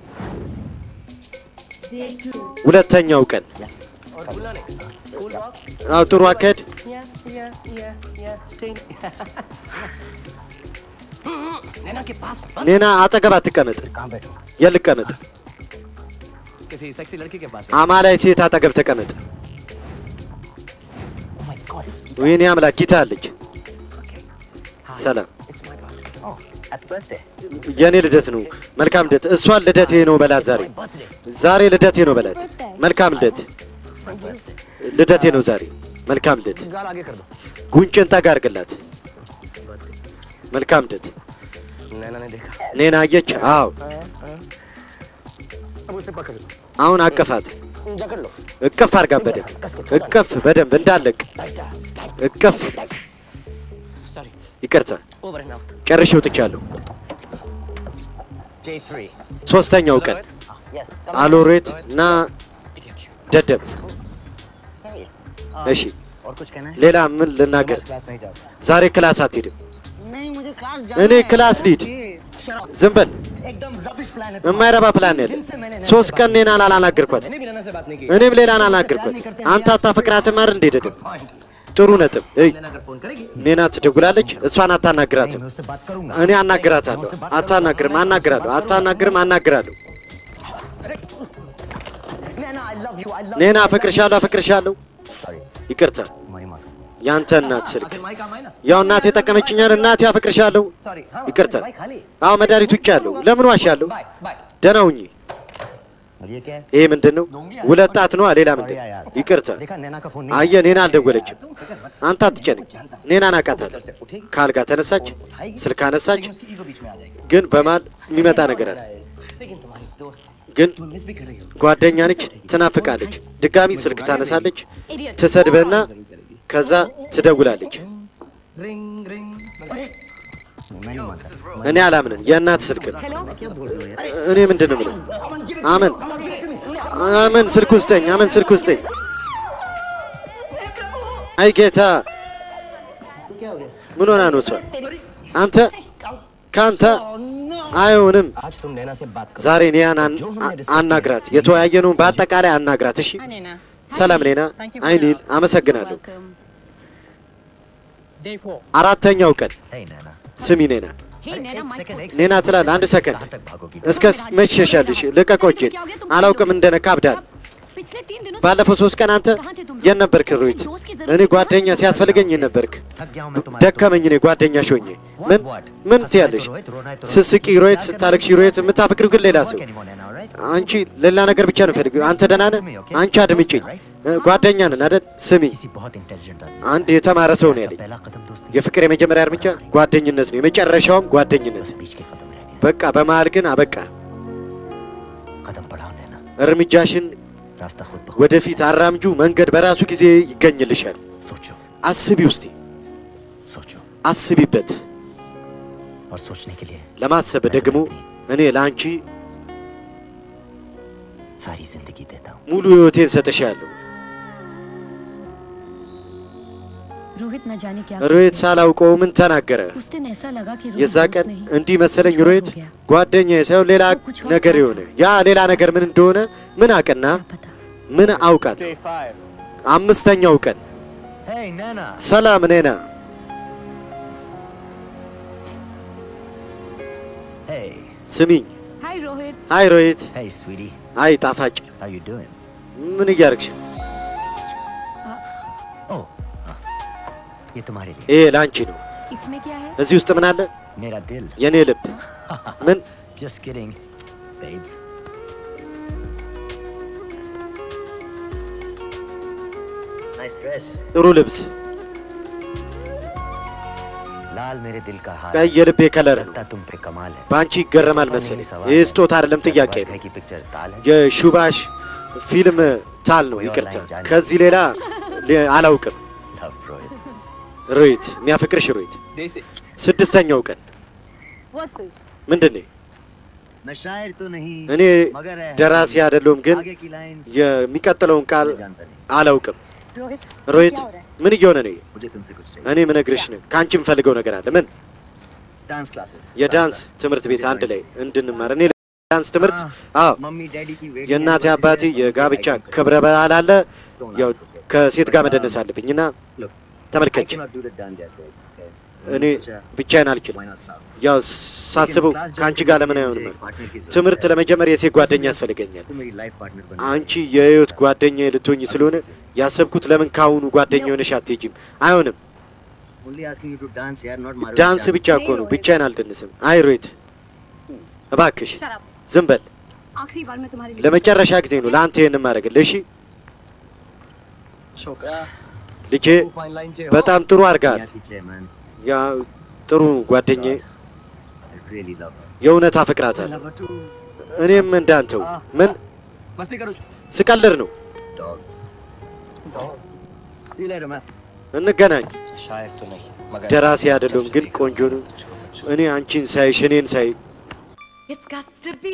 ሁለተኛው ቀን और भूलना नहीं। Cool walk. አዎ ጥሩ አካሄድ Yeah, yeah, yeah, yeah. Stay. नैना के पास मत- ኔና አጠገብ አትቀመጥ कहाँ बैठो የልቀመጥ किसी सेक्सी लड़की के पास አማላይ ሴት አጠገብ ተቀመጥ Oh my God, it's ወይኔ አምላክ ጊታ አለች ሰላም It's my birthday. oh, happy birthday. የእኔ ልደት ነው መልካም ልደት እሷን ልደቴ ነው በላት ዛሬ My birthday. ዛሬ ልደቴ ነው በላት መልካም ልደት ልደቴ ነው ዛሬ መልካም ልደት गाल आगे कर दो ጉንጭን ጠጋ አድርግላት መልካም ልደት नैना ने देखा ኔና አየች አዎ अब उसे पकड़ लो አሁን አቀፋት जकड़ लो እቅፍ አድርጋ በደንብ እቅፍ በደንብ እንዳለቅ tight tight እቅፍ sorry ይቅርታ over and out ጨርሼ ወጥቻለሁ Day three. ሶስተኛው ቀን Yes. አሎሬት እና ደደብ Hey. እሺ और कुछ कहना है ሌላ ምን ልናገር क्लास नहीं जाओ ዛሬ ክላስ አትሄድም नहीं मुझे क्लास እኔ ክላስ ልሂድ ዝም በል एकदम रबिश प्लान है የማይረባ ፕላን ያለ ሶስት ቀን ኔናን አላናገርኳት मैंने भी नैना से बात नहीं की እኔም ሌላን አላናገርኳት አንተ አታፈቅራትም አይደል እንዴ ደደብ पॉइंट ጥሩ ነጥብ እይ नैना अगर फोन करेगी ኔና ትደውላለች እሷን አታናግራትም मैं उससे बात करूंगा እኔ አናግራታለሁ አታናግርም አናግራለሁ አታናግርም አናግራለሁ Naina I love you I love ኔና አፈቅርሻለሁ አፈቅርሻለሁ sorry ይቅርታ तुम्हारी माँ ያንተ እናት ስልክ आखिर माई काम है ना ያው እናቴ የጠቀመችኛል እናቴ አፈቅርሻለሁ सॉरी हाँ ይቅርታ माई खाली አዎ መድኃኒት ውጭ ያለው ለምን ዋሻለሁ बाय बाय ደህና ሁኚ और ये क्या है ይሄ ምንድን ነው ሁለት ጣት ነዋ ሌላ सॉरी ምንድን आई आस्क्ड ይቅርታ देखा नैना का फोन नहीं አየህ ኔና አልደወለችም तुम फिक्र मत አንተ አትጨነቅ ኔናን አውቃታለሁ से उठेगी ከአልጋ ተነሳች ስልክ አነሳች लेकिन उसकी ईगो बीच में आ जाएगी ግን በማል የሚመጣ ነገር አለ लेकिन तुम्हारी दोस्त ግን तुम मिस भी कर रही हो ጓደኛ ነች ትናፍቃለች ድጋሚ ስልክ ታነሳለች ትሰድበና ከዛ ትደውላለች रिंग रिंग मैं नहीं मानता እኔ አላምንም የእናት ስልክ ነው क्या बोल रहे हो यार እኔ ምንድን ነው የምለው አመን አመን ስልክ ውስጠኝ፣ አመን ስልክ ውስጠኝ። አይ ጌታ ምን ሆና ነው እሷ? አንተ ከአንተ አይሆንም። आज तुम नैना से बात करो ዛሬ ኒያን አን- አ- አናግራት፣ የተወያየነውን በአጠቃላይ አናግራት። እሺ ሰላም ሌና። አይ ኒል አመሰግናለሁ። አራተኛው ቀን Hey, Nana. ስሚ ኔና हे नैना एक माइक सेकंड, एक ኔና सेकंड। ትላለህ አንድ ሰከንድ कहाँ तक भागोगी እስከ መች ሸሻልሽ? ልቀቀው እጄን። አላውቅም እንደነካ አብዳል። पिछले तीन दिनों से ባለፈው ሶስት ቀን አንተ የት ነበርክ ሮሂት? እኔ ጓደኛ ሲያስፈልገኝ የት ነበርክ? थक गया हूँ मैं तुम्हारे ደከመኝ እኔ ጓደኛሽ ሆኜ። ምን ምን ትያለሽ? ስስቂ ሮሂት፣ ስታለቅሺ ሮሂት፣ የምታፈቅሪው ግን ሌላ ሰው። አንቺ ሌላ ነገር ብቻ ነው ፈልግ። አንተ ደህና ነህ? አንቺ አድምጪኝ። እ፣ ጓደኛ ነን አይደል? ስሚ፣ किसी बहुत इंटेलिजेंट आदमी አንድ የተማረ ሰው ነው ያለኝ። पहला कदम दोस्ती የፍቅር የመጀመሪያ እርምጃ ጓደኝነት ነው፣ የመጨረሻውም ጓደኝነት። बीच के कदम रह गए በቃ በመሀል ግን አበቃ። कदम बढ़ाओ नैना እርምጃሽን रास्ता खुद ब खुद ወደፊት አራምጁ፣ መንገድ በራሱ ጊዜ ይገኝልሻል። सोचो አስቢ ውስቲ सोचो አስቢበት። और सोचने के लिए ለማሰብ ደግሞ እኔ ለአንቺ सारी जिंदगी देता हूँ ሙሉ ህይወቴን ሰጥሻለሁ። रोहित न जाने क्या ሮሂት ሳላውቀው ምን ተናገረ? उस दिन ऐसा लगा कि रोहित የዛ दोस्त ቀን नहीं እንዲህ መሰለኝ कुछ और ሮሂት हो गया। ጓደኛዬ ሳይሆን ሌላ ነገር የሆነ ያ ሌላ ነገር ምን እንደሆነ ምን አቅና क्या पता ምን አውቃት። አምስተኛው ቀን Hey, Nana. ሰላም ኔና፣ Hey. ስሚኝ። हाय रोहित አይ ሮሂት፣ Hey, sweetie. አይ ጣፋጭ፣ How you doing? ምን እያደረግሽ? Oh. हाँ. ये तुम्हारे लिए ይሄ ለአንቺ ነው። इसमें क्या है እዚህ ውስጥ ምን አለ? मेरा दिल የኔ ልብ። ምን Just kidding, babes. Nice dress. ጥሩ ልብስ፣ लाल मेरे दिल का हार ቀይ የልቤ ከለር ነው። लगता तुम पे कमाल है በአንቺ ይገረማል መሰለኝ። ይህ ስጦታ አይደለም ጥያቄ ነው። है कि पिक्चर ताल है የሹባሽ ፊልም ታል ነው። ይቅርታ፣ ከዚህ ሌላ ሌ- አላውቅም። love Rohit ሮሂት፣ የሚያፈቅርሽ ሮሂት። day six ስድስተኛው ቀን What's this? ምንድን ነው? मैं शायर तो नहीं እኔ मगर है ደራሲ አይደለሁም፣ ግን आगे की लाइंस የሚቀጥለውን ቃል मैं जानता नहीं አላውቅም። रोहित ሮሂት क्या हो रहा है? ምን እየሆነ ነው? मुझे तुमसे कुछ चाहिए እኔ ምነግርሽ ነው ከአንቺ የምፈልገው ነገር አለ። ምን? डांस क्लासेस የዳንስ ትምህርት ቤት አንድ ላይ እንድንማር። እኔ ዳንስ ትምህርት አዎ፣ मम्मी डैडी की वेडिंग የእናቴ አባቴ የጋብቻ ክብረ በዓል አለ። ያው ከሴት ጋር መደነስ አለብኝ እና ተመልከች፣ እኔ ብቻዬን አልችልም። ያው ሳስበው ከአንቺ ጋር ለምን አይሆንም? ትምህርት ለመጀመር የሴት ጓደኛ ያስፈልገኛል። तुम मेरी लाइफ पार्टनर बन አንቺ የህይወት ጓደኛ ልትሆኝ ስለሆነ ያሰብኩት ለምን ካሁኑ ጓደኛ ሆነሽ አትሄጂም? አይሆንም። only asking you to dance यार not मारो ዳንስ ብቻ እኮ ነው፣ ብቻዬን አልደንስም። አይ ሮሂት እባክሽ ዝም በል። आखिरी बार मैं तुम्हारे लिए ለመጨረሻ ጊዜ ነው ለአንተ ይህን ማድረግልህ። እሺ छोकरा ልጄ፣ तू फाइन लाइन चे हो በጣም ጥሩ አድርጋል። पीछे man ያ ጥሩ ጓደኛዬ፣ I really love her የእውነት አፈቅራታለሁ። lover too እኔም እንዳንተው ምን मस्ती करो ስቀልር ነው። dog see you later man እንገናኝ። शायर तो नहीं मगर ደራሲ አይደለሁም ግን ቆንጆ ነው። እኔ አንቺን ሳይሽ እኔን ሳይ It's got to be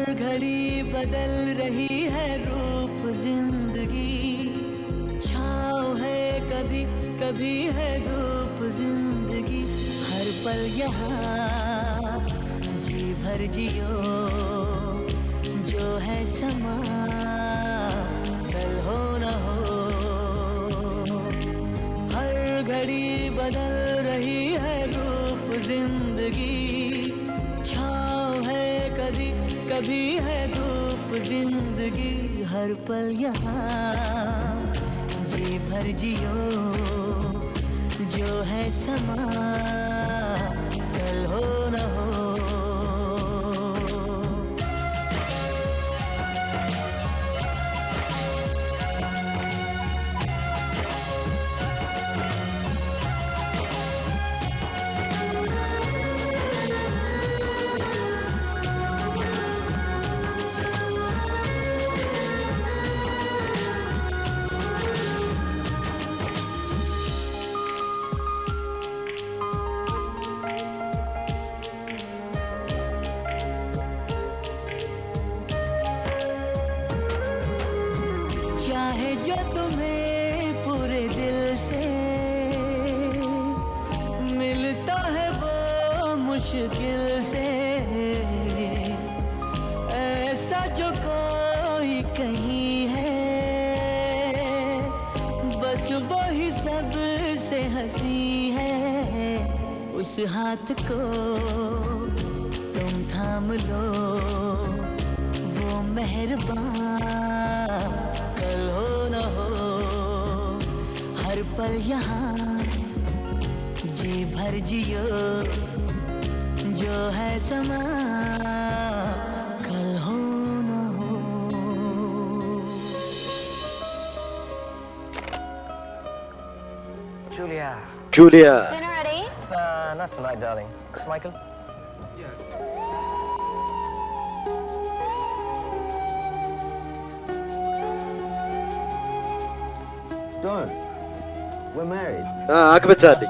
घड़ी बदल रही है रूप जिंदगी छाँव है कभी कभी है धूप जिंदगी हर पल यहाँ जी भर जियो जो है समा कल हो न हो हर घड़ी बदल रही है रूप जिंदगी छाँव है कभी कभी है धूप जिंदगी हर पल यहाँ जी भर जियो जो है समा कल हो न हो चाहे जो तुम्हें पूरे दिल से मिलता है वो मुश्किल से ऐसा जो कोई कहीं है बस वही सब से हंसी है उस हाथ को तुम थाम लो वो मेहरबान कल हो न हो हर पल यहाँ जी भर जियो जो है समा कल हो न हो Julia. ጁሊያ Dinner ready? Uh, not tonight, darling. Michael? Don't. We're married. አ፣ አግብታለች።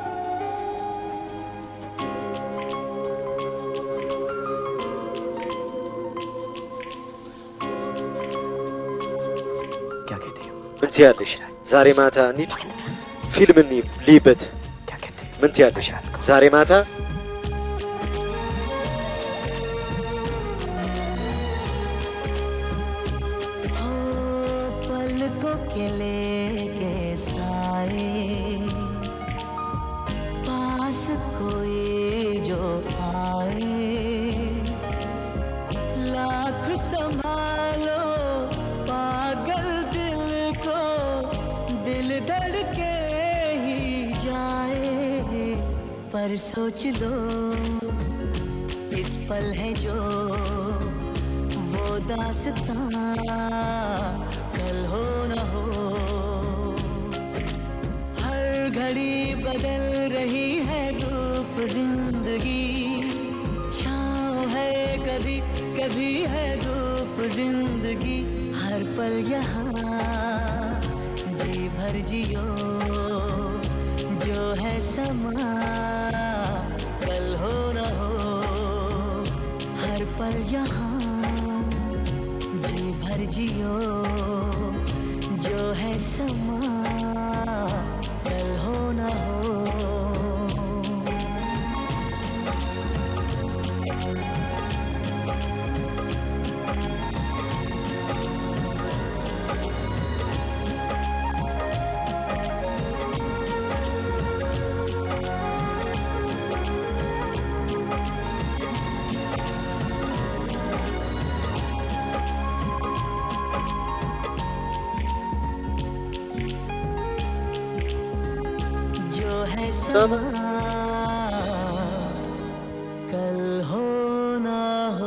क्या कहती हो ምን ትያለሽ? ዛሬ ማታ እንሂድ ፊልም እንይ ልይበት። क्या कहती हो ምን ትያለሽ? ዛሬ ማታ हो पलकों के लेके साए पास कोई जो आए लाख संभालो पागल दिल को दिल धड़के ही जाए पर सोच लो इस पल है जो वो दास्तां कल हो न हो हर घड़ी बदल रही है रूप जिंदगी छाँव है कभी कभी है धूप जिंदगी हर पल यहाँ जी भर जियो जो है समा कल हो न हो हर पल यहाँ जी भर जियो जो है समा कल हो न हो जो है समा कल हो ना हो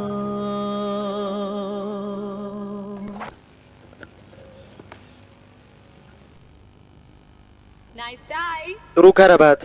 नाइस टाई ጥሩ ከረባት፣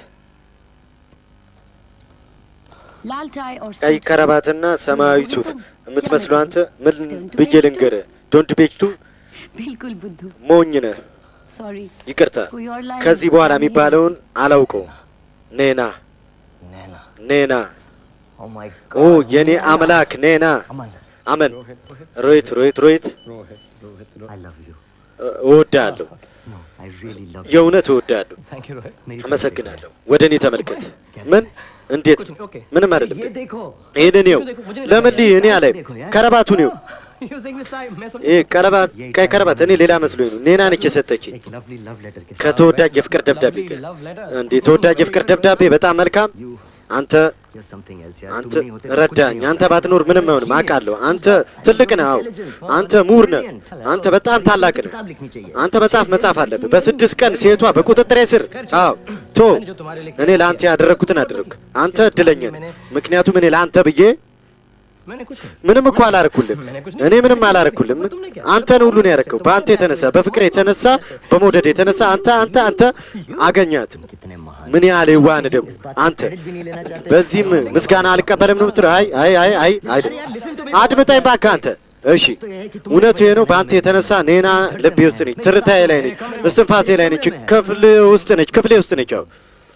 लाल टाई और ቀይ सूट ከረባትና ሰማያዊ ሱፍ የምትመስለው አንተ ምን ብዬ ልንገርህ? ዶንት ቤክቱ बिल्कुल बुद्धू ሞኝ ነህ። सॉरी ይቅርታ፣ कोई और लाइन ከዚህ በኋላ የሚባለውን አላውቀውም። ኔና Nana. ኔና፣ Oh my ኦ god. የኔ አምላክ ኔና፣ Aman. አመን ሮሂት ሮሂት ሮሂት I love you. እ- እወድሃለሁ No, I really love you. የእውነት እወድሃለሁ Thank you, Rohit. मेरी አመሰግናለሁ ወደ እኔ ተመልከት ምን እንዴት ምንም አይደለም ये देखो ይህንን ይኸው ለምን ልይ እኔ አላይ ከረባቱን ይኸው You sing this time. मैं सब ይህ ቀለባት ቀይ ቀለባት እኔ ሌላ መስሎኝ ነው ኔና ነች የሰጠችኝ एक lovely love letter के साथ ከተወዳጅ የፍቅር ደብዳቤ ጋር love letter. እንዴ ተወዳጅ የፍቅር ደብዳቤ በጣም መልካም you አንተ you're something else यार አንተ तुम नहीं होते तो कुछ ረዳኝ नहीं አንተ होता। ባትኖር ምንም አይሆንም አውቃለሁ አንተ ትልቅ ነህ አዎ አንተ ምሁር ነህ አንተ በጣም ታላቅ ነህ किताब लिखनी चाहिए አንተ መጽሐፍ መጻፍ አለብህ በስድስት ቀን ሴቷ በቁጥጥሬ ስር አዎ ቶ እኔ ለአንተ ያደረግኩትን አደረግኩ አንተ እድለኛ ነህ ምክንያቱም እኔ ለአንተ ብዬ मैंने कुछ नहीं ምንም እኮ አላረኩልም እኔ ምንም አላረኩልም አንተን ሁሉ ነው ያረከው በአንተ የተነሳ በፍቅር የተነሳ በመውደድ የተነሳ አንተ አንተ አንተ አገኛት कितने महान ምን यार የዋህ ነህ ደግሞ አንተ क्रेडिट भी नहीं लेना चाहते በዚህም ምስጋና አልቀበልም ነው የምትለው አይ አይ አይ አይ አይደል አድምጠኝ እባክህ አንተ እሺ እውነቱ ይሄ ነው በአንተ የተነሳ ኔና ልቤ ውስጥ ነች ትርታዬ ላይ ነች እስትንፋሴ ላይ ነች ክፍል ውስጥ ነች ክፍሌ ውስጥ ነች ያው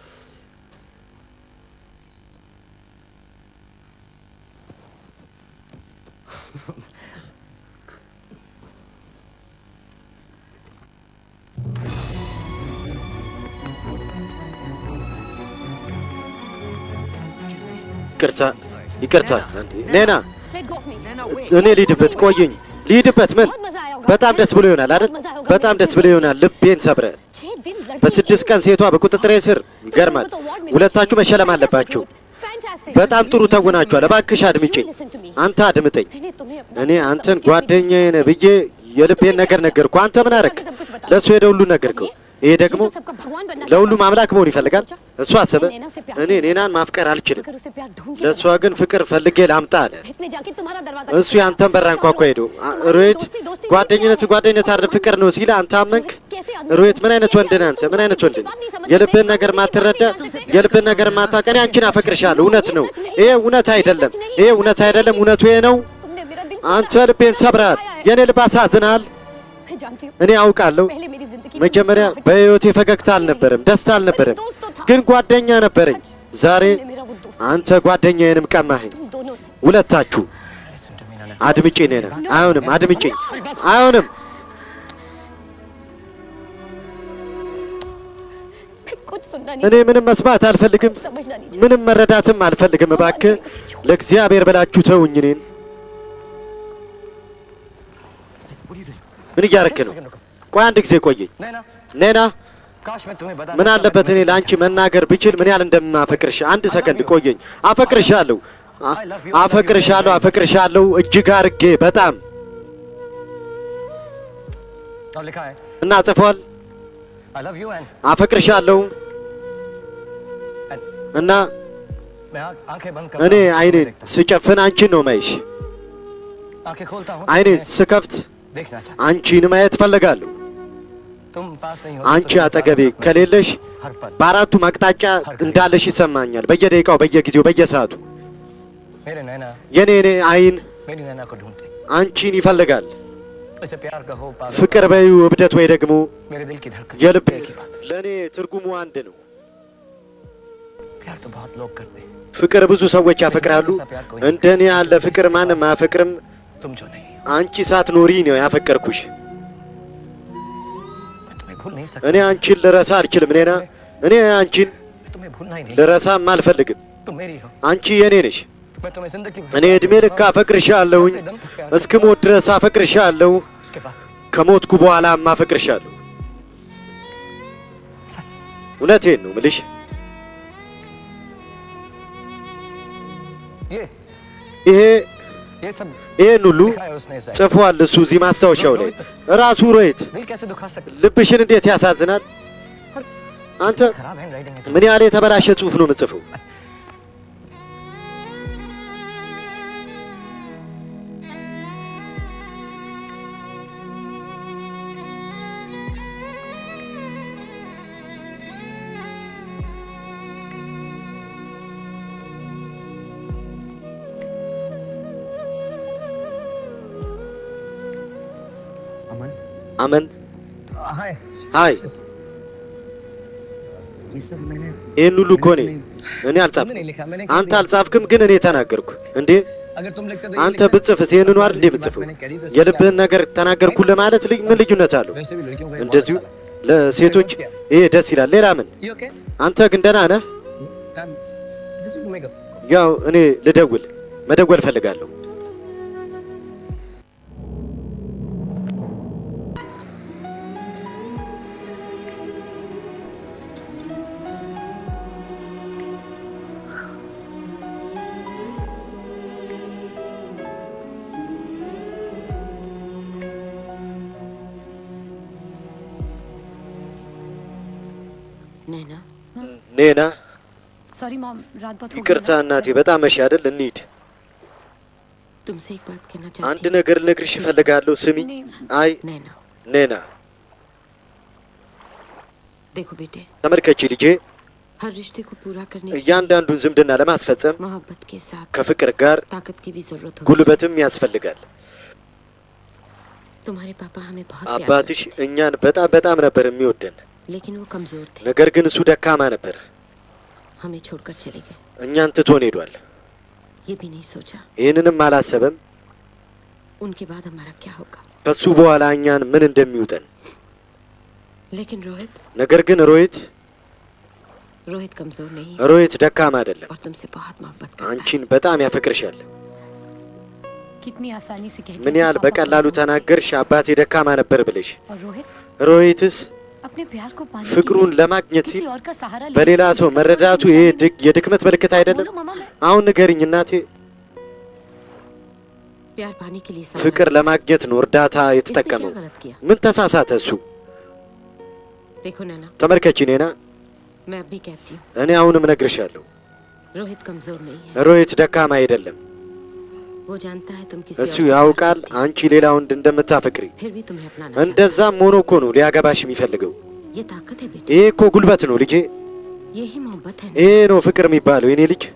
ይቅርታ ይቅርታ እንዴ ኔና Let go of me. እኔ ልሂድበት ቆየኝ ልሂድበት ምን በጣም ደስ ብሎ ይሆናል አይደል በጣም ደስ ብሎ ይሆናል ልቤን ሰብረ छह दिन लड़की በስድስት ቀን ሴቷ በቁጥጥሬ ስር ይገርማል ሁለታችሁ መሸለም አለባችሁ Fantastic. በጣም ጥሩ ተውናችኋል እባክሽ አድምጪኝ አንተ አድምጠኝ मैंने तुम्हें अपना እኔ አንተን ጓደኛዬ ነህ ብዬ የልቤን ነገር ነገርኩ አንተ ምን አረግ ለእሱ ሄደ ሁሉ ነገርከው ይሄ ደግሞ सबका भगवान बनना ለሁሉም አምላክ መሆን ይፈልጋል እሱ አሰበ እኔ ኔናን ማፍቀር አልችልም अगर उसे प्यार ढूंढ के ለእሷ ግን ፍቅር ፈልጌ ላምጣ አለ इसने जाके तुम्हारा दरवाजा እሱ ያንተን በር አንኳኳ ሄዶ ሮሂት ጓደኝነት ጓደኝነት አይደለም ፍቅር ነው ሲል አንተ አመንክ ሮሂት ምን አይነት ወንድ ነህ አንተ ምን አይነት ወንድ ነህ የልብህን ነገር ማትረዳ የልብህን ነገር ማታውቅ እኔ አንቺን አፈቅርሻለሁ እውነት ነው ይሄ እውነት አይደለም ይሄ እውነት አይደለም እውነቱ ይሄ ነው तुमने मेरा दिल አንተ ልቤን ሰብረሃል የእኔ ልብ አሳዝናል मैं जानती हूँ እኔ አውቃለሁ पहले मेरी जिंदगी መጀመሪያ በህይወቴ ፈገግታ አልነበረም ደስታ አልነበረም ግን ጓደኛ ነበረኝ ዛሬ में मेरा वो दोस्त አንተ ጓደኛዬንም ቀማኸኝ तुम दोनों ሁለታችሁ አድምጪ ኔና አይሆንም አድምጪኝ አይሆንም मैं कुछ सुनना नहीं እኔ ምንም መስማት አልፈልግም समझना नहीं ምንም መረዳትም አልፈልግም እባክህ ለእግዚአብሔር ብላችሁ ተውኝ እኔን ምን እያረክ ነው ቆይ አንድ ጊዜ ቆየኝ नैना ኔና काश मैं तुम्हें बता ምን አለበት እኔ ለአንቺ መናገር ብችል ምን ያህል እንደማፈቅርሽ አንድ ሰከንድ ቆየኝ አፈቅርሻለሁ አ- አፈቅርሻለሁ አፈቅርሻለሁ እጅግ አርጌ በጣም और लिखा है እና ጽፏል आई लव यू एंड አፈቅርሻለሁ እና मैं आंख- आंखें बंद እኔ करता हूँ, አይኔን देखता ስጨፍን አንቺን ነው ማይሽ हूँ। आंखें खोलता हूँ አይኔን तुम्हें ስከፍት देखना चाहता አንቺን ማየት ፈልጋለሁ हूँ। तुम पास नहीं हो አንቺ አጠገቤ ከሌለሽ हर पल በአራቱም አቅጣጫ እንዳለሽ ይሰማኛል በየደቂቃው በየጊዜው በየሰዓቱ मेरे नैना የኔ እኔ አይን मेरी नैना को ढूंढते አንቺን ይፈልጋል इसे प्यार का हो पागल ፍቅር በዩ እብደት ወይ ደግሞ मेरे दिल की धड़कन የልብ एक ही बात ለእኔ ትርጉሙ አንድ ነው प्यार तो बहुत लोग करते हैं ፍቅር ብዙ ሰዎች ያፈቅራሉ እንደኔ ያለ ፍቅር ማንም አያፈቅርም तुम जो नहीं हो አንቺ ሳትኖሪ ነው ያፈቀርኩሽ मैं तुम्हें भूल नहीं सकता እኔ አንቺን ልረሳ አልችልም ኔና እኔ አንቺን मैं तुम्हें भूलना ही नहीं ልረሳም አልፈልግም तुम मेरी हो አንቺ የኔ ነሽ मैं तुम्हें जिंदगी भर እኔ እድሜ ልክ አፈቅርሻለሁኝ እስክሞት ድረስ አፈቅርሻለሁ उसके बाद ከሞትኩ በኋላም አፈቅርሻለሁ እውነቴን ነው ምልሽ ये ይሄ ये सब ይሄን ሁሉ लिखा है उसने इस ጽፏል እሱ እዚህ ማስታወሻው ላይ ራሱ ሮሂት दिल कैसे दुखा सकते ልብሽን እንዴት ያሳዝናል አንተ खराब हैंड राइटिंग है ምን ያህል የተበላሸ ጽሁፍ ነው የምጽፈው अमन አመን हाय ሀይ ये सब मैंने ይህን ሁሉ እኮ እኔ እኔ तुमने አልጻፍኩም नहीं लिखा मैंने አንተ አልጻፍክም ግን እኔ ተናገርኩ እንዴ अगर तुम लिखते तो ये አንተ लिखते। ብጽፍስ ይህንኑ አይደል እንዴ ብጽፈው? የልብህን ነገር ተናገርኩልህ ማለት ልጅ ምን ልዩነት አለው? वैसे भी लड़कियों का ये बहुत እንደዚሁ अच्छा लगा। ለሴቶች ይሄ ደስ ይላል። ሌላ ምን? You okay? አንተ ግን ደህና ነህ? I'm just to make a ያው እኔ ልደውል መደወል እፈልጋለሁ። Naina ኔና sorry mom रात बहुत हो गई ይቅርታ ना। እናቴ፣ በጣም መሽ አይደል? እንሂድ። तुमसे एक बात कहना አንድ चाहती ነገር ልነግርሽ እፈልጋለሁ። ስሚ። አይ हूँ नैना ኔና देखो बेटे ተመልከቺ ልጄ፣ हर रिश्ते को पूरा करने के लिए እያንዳንዱን ዝምድና ለማስፈጸም मोहब्बत के साथ ከፍቅር ጋር ताकत की भी जरूरत होती है ጉልበትም ያስፈልጋል። तुम्हारे पापा हमें बहुत प्यार አባትሽ እኛን በጣም በጣም ነበር የሚወደን፣ करते लेकिन वो कमजोर थे ነገር ግን እሱ ደካማ ነበር። हमें छोड़कर चले गए እኛን ትቶን ሄዷል። ये भी नहीं सोचा ይህንንም አላሰበም። उनके बाद हमारा क्या होगा ከሱ በኋላ እኛን ምን እንደሚውጠን። लेकिन रोहित ነገር ግን ሮሂት रोहित कमजोर नहीं ሮሂት ደካማ አይደለም፣ और तुमसे बहुत मोहब्बत करता አንቺን በጣም ያፈቅርሻል። कितनी आसानी से कहती ምን है कि ያህል पापा በቀላሉ कमजोर ተናገርሽ አባቴ ደካማ ነበር ብለሽ። हैं। और रोहित ሮሂትስ अपने प्यार को पाने ፍቅሩን के लिए ለማግኘት किसी ሲል और का सहारा ले በሌላ ሰው መረዳቱ ይሄ ድክ- የድክመት ምልክት አይደለም? बोलो मामा मैं አሁን ንገሪኝ እናቴ፣ प्यार पाने के लिए सहारा ፍቅር ለማግኘት ነው እርዳታ इसने क्या የተጠቀመው። गलत किया ምን ተሳሳተ እሱ? देखो नैना ተመልከቺ ኔና፣ मैं अब भी कहती हूँ እኔ አሁንም እነግርሻለሁ፣ रोहित कमजोर नहीं है ሮሂት ደካማ አይደለም። वो जानता है तुम किसी እሱ और से ያውቃል प्यार करती አንቺ ሌላ ወንድ እንደምታፈቅሪ። हो। फिर भी तुम्हें अपनाना चाहता እንደዛም ሆኖ እኮ ነው ሊያገባሽ የሚፈልገው። है। ये ताकत है बेटे ይሄ እኮ ጉልበት ነው ልጄ፣ यही मोहब्बत है ይሄ ነው ፍቅር የሚባለው የኔ ልጅ።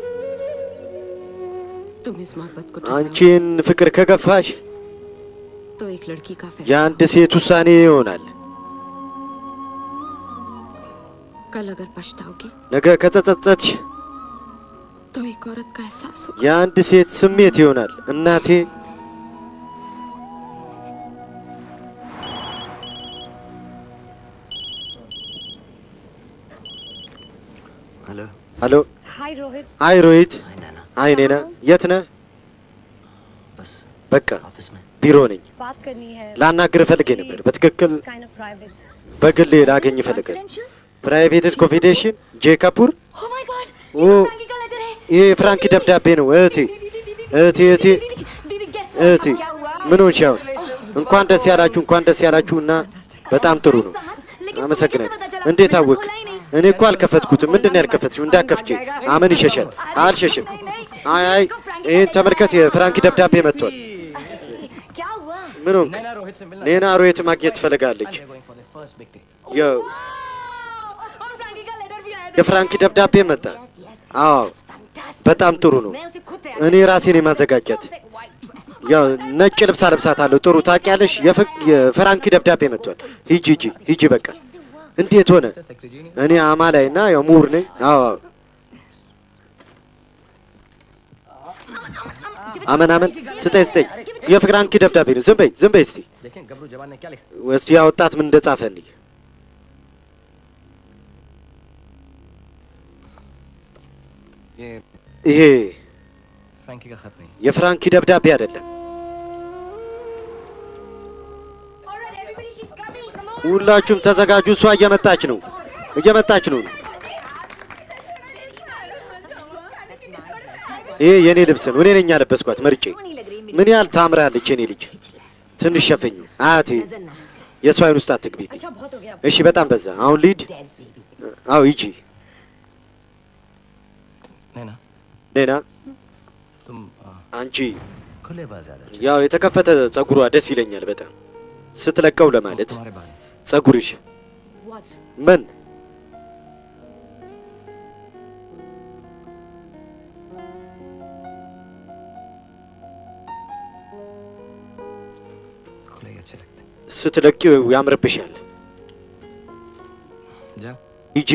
तुम इस मोहब्बत को አንቺን ፍቅር ከገፋሽ तो एक लड़की का फैसला የአንድ ሴት ውሳኔ ይሆናል። कल अगर पछताओगी ነገ ከተጸጸትሽ तो एक औरत का एहसास हो የአንድ ሴት ስሜት ይሆናል። እናቴ हेलो ሄሎ፣ हाय रोहित አይ ሮሂት፣ हाय नैना አይ ኔና፣ የት ነህ? बस በቃ ऑफिस में ቢሮ ነኝ። बात करनी है ላናግር ፈልጌ ነበር። በትክክል kind of private በግሌ ላገኝ ይፈልጋል። ፕራይቬት ኮንፊዴንሽን ጄ ካፑር። oh my God ኦ का लेटर है ይሄ የፍራንኪ ደብዳቤ ነው። እህቴ እህቴ እህቴ दीदी गेस እህቴ ምን ሆንሽ? አሁን እንኳን ደስ ያላችሁ እንኳን ደስ ያላችሁ እና በጣም ጥሩ ነው። አመሰግናለሁ። እንዴት አወቅ? እኔ እኮ አልከፈትኩትም። ምንድን ነው ያልከፈትሽው? እንዳከፍቼ አመን ይሸሻል። አልሸሽም። አይ አይ ይህን ተመልከት፣ የፍራንኪ ደብዳቤ መጥቷል። क्या हुआ ምን ሆንክ? नैना रोहित से मिलना ኔና ሮሂት माግኘት ትፈልጋለች። They're going for their first big day. ያው और फ्रैंकी का लेटर भी आया የፍራንኪ ደብዳቤ መጣ። አዎ በጣም ጥሩ ነው። मैं उसे खुद እኔ ራሴን የማዘጋጀት ያው ነጭ ልብስ አለብሳታለሁ። ጥሩ ታውቂያለሽ። የፍ- የፍራንኪ ደብዳቤ መጥቷል። ሂጂ ሂጂ ሂጂ። በቃ እንዴት ሆነ? Sexy genie. እኔ አማላይ እና ያው ምሁር ነኝ። አዎ አዎ። አመን አመን ስጠኝ ስጠኝ። የፍራንኪ ደብዳቤ ነው። ዝም በይ ዝም በይ እስቲ देखें गबरू जवान ने क्या लिखा እስቲ ያ ወጣት ምን እንደጻፈ እንይ። ये ይሄ फ्रैंकी का खत नहीं የፍራንኪ ደብዳቤ አይደለም። ሁላችሁም ተዘጋጁ። እሷ እየመጣች ነው፣ እየመጣች ነው። ይሄ የኔ ልብስ ነው። እኔ ነኝ ያለበስኳት መርጬ። ምን ያህል ታምራለች የኔ ልጅ። ትንሽ ሸፈኙ አያቴ። የእሷ አይን ውስጥ አትግቢብኝ अच्छा बहुत हो गया እሺ። በጣም በዛ። አሁን ሊድ አዎ፣ ሂጂ नैना ኔና። तुम आ, አንቺ खुले बाल ज्यादा अच्छे। ያው የተከፈተ ጸጉሯ ደስ ይለኛል በጣም ስትለቀው ለማለት तुम्हारे बाल ጸጉርሽ ምን खुले ही अच्छे लगते ስትለቂው ያምርብሻል። जाओ ሂጂ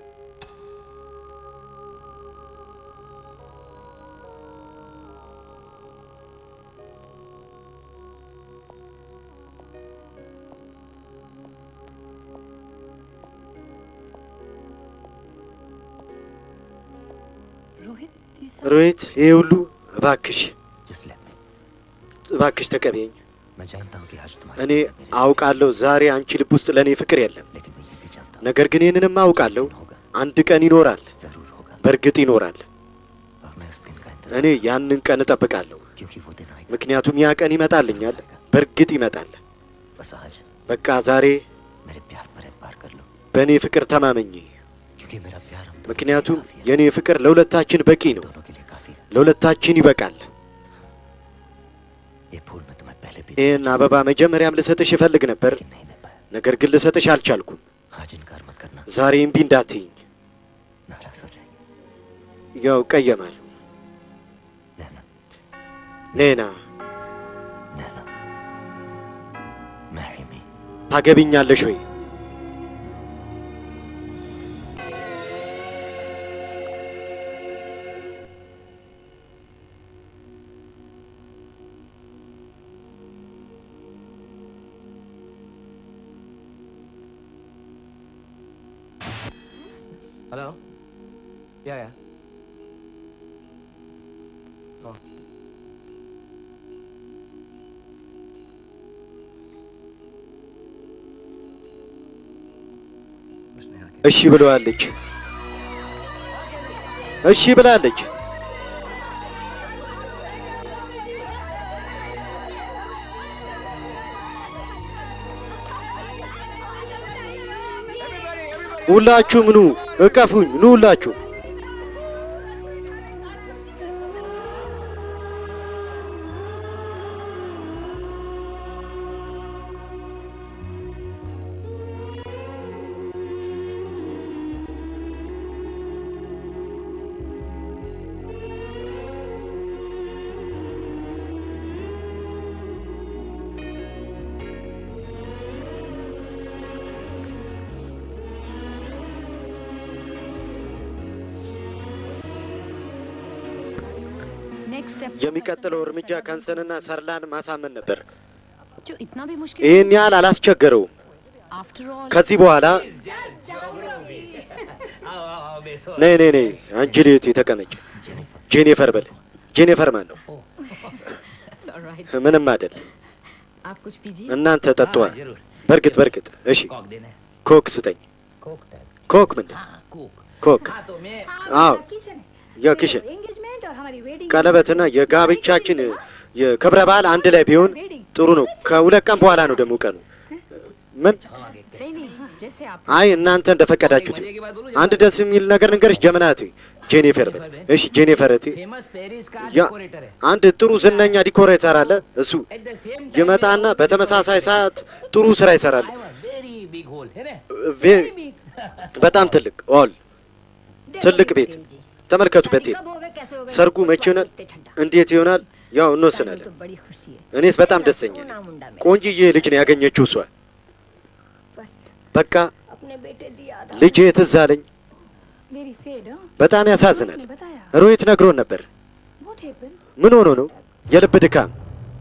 रोहित ये सब ሮሂት ይሄ ሁሉ እባክሽ እባክሽ ተቀበይኝ። मैं जानता हूँ कि आज तुम्हारे እኔ አውቃለሁ ዛሬ አንቺ ልብ ውስጥ ለእኔ ፍቅር የለም። ነገር ግን ይህንንም አውቃለሁ አንድ ቀን ይኖራል፣ በእርግጥ ይኖራል። እኔ ያንን ቀን እጠብቃለሁ፣ ምክንያቱም ያ ቀን ይመጣልኛል፣ በእርግጥ ይመጣል። बस आज በቃ ዛሬ मेरे प्यार पर एतबार कर लो በእኔ ፍቅር ተማመኝ፣ क्योंकि मेरा प्यार हम ምክንያቱም የእኔ ፍቅር ለሁለታችን በቂ ነው፣ ለሁለታችን ይበቃል። ये फूल मैं तुम्हें पहले भी ይህን አበባ መጀመሪያም ልሰጥሽ እፈልግ ነበር፣ ነገር ግን ልሰጥሽ አልቻልኩም። आज इनकार मत करना ዛሬ እምቢ እንዳትይኝ፣ नाराज हो जाएंगे ያው ቀየማል። ኔና marry me ታገቢኛለሽ ወይ? हेलो या या Oh. እሺ ብለዋለች። እሺ ብላለች። ሁላችሁም ኑ እቀፉኝ፣ ኑ ሁላችሁ። नेक्स्ट स्टेप የሚቀጥለው እርምጃ ካንሰንና ሰርላን ማሳመን ነበር። जो इतना भी मुश्किल ይህን ያህል አላስቸገረውም። आफ्टर ऑल ከዚህ በኋላ ነይ ነይ ነይ አንቺ ልት ተቀመጭ። ጄኒፈር በል። ጄኒፈር ማን ነው? ምንም አይደል። आप कुछ पीजिए እናንተ ጠጧ። በርግጥ በርግጥ እሺ፣ ኮክ ስጠኝ። ኮክ ምንድን ኮክ? አዎ ያው ኪሽን एंगेजमेंट और हमारी वेडिंग ቀለበትና የጋብቻችን የክብረ በዓል አንድ ላይ ቢሆን ጥሩ ነው። ከሁለት ቀን በኋላ ነው ደግሞ ቀኑ። ምን? नहीं नहीं जैसे आप አይ እናንተ እንደፈቀዳችሁት። አንድ ደስ የሚል ነገር ንገርሽ ጀመናት ጄኒፈር በል። እሺ ጄኒፈር እቴ फेमस पेरिस का ያ डेकोरेटर है አንድ ጥሩ ዝነኛ ዲኮሬተር አለ። እሱ at the same ይመጣና በተመሳሳይ ሰዓት ጥሩ ስራ ይሰራል። very big hole है ना ቬ- በጣም ትልቅ ኦል ትልቅ ቤት ተመልከቱ። ቤቴ ሰርጉ መቼ ይሆናል? እንዴት ይሆናል? ያው እንወስናለን። बड़ी खुशी है እኔስ በጣም ደስተኛ ነኝ። ቆንጅዬ ልጅ ነው ያገኘችው እሷ። በቃ अपने बेटे दिया था ልጄ ትዝ አለኝ። वेरी सैड በጣም ያሳዝናል። बताया ሮሂት ነግሮን ነበር። व्हाट हैपेंड ምን ሆኖ ነው? የልብ ድካም፣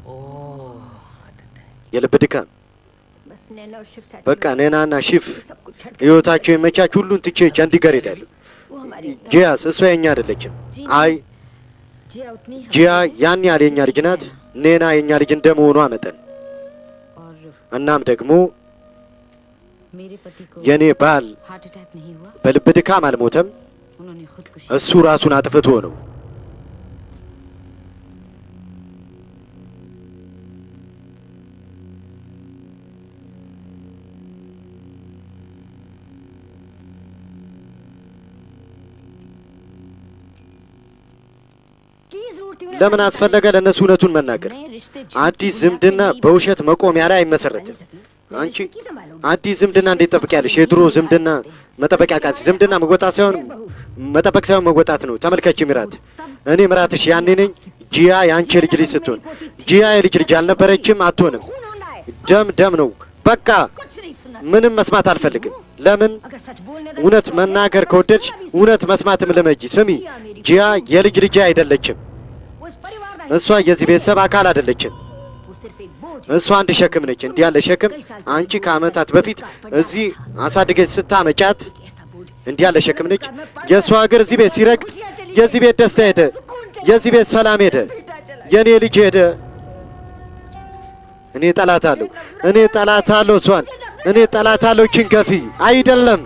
የልብ ድካም። बस नैना और शिव साथ በቃ ነናና ሺፍ ህይወታቸው የመቻች ሁሉን ትቼ ቸንዲገር ሄዳለሁ። वो हमारी ጂያስ እሷ የኛ አይደለችም። አይ जिया उतनी ጂያ ያን ያህል የኛ ልጅ ናት። ኔና የኛ ልጅ እንደመሆኗ መጠን और እናም ደግሞ मेरे पति को የኔ ባል हार्ट अटैक नहीं हुआ በልብ ድካም አልሞተም። उन्होंने खुदकुशी እሱ ራሱን አጥፍቶ ነው። की जरूरत थी उन्हें ለምን አስፈለገ ለእነሱ እውነቱን መናገር? አዲስ ዝምድና በውሸት መቆሚያ ላይ አይመሰረትም። አንቺ አዲስ ዝምድና እንዴት ጠብቂያለሽ? የድሮ ዝምድና መጠበቅ ያቃት ዝምድና መወጣት ሳይሆን መጠበቅ ሳይሆን መወጣት ነው። ተመልከች ሚራት፣ እኔ ምራትሽ ያኔ ነኝ። ጂያ የአንቺ ልጅ ልጅ ስትሆን ጂያ የልጅ ልጅ አልነበረችም፣ አትሆንም። ደም ደም ነው። በቃ ምንም መስማት አልፈልግም። ለምን? እውነት መናገር ከወደድሽ እውነት መስማትም ልመጂ። ስሚ፣ ጂያ የልጅ ልጅ አይደለችም። እሷ የዚህ ቤተሰብ አካል አይደለችም። እሷ አንድ ሸክም ነች። እንዲህ ያለ ሸክም አንቺ ከዓመታት በፊት እዚህ አሳድገች ስታመጫት እንዲህ ያለ ሸክም ነች። የእሷ እግር እዚህ ቤት ሲረግጥ የዚህ ቤት ደስታ ሄደ፣ የዚህ ቤት ሰላም ሄደ፣ የእኔ ልጅ ሄደ። እኔ ጠላት አለሁ፣ እኔ ጠላት አለሁ እሷን፣ እኔ ጠላት አለሁ ችንከፊ አይደለም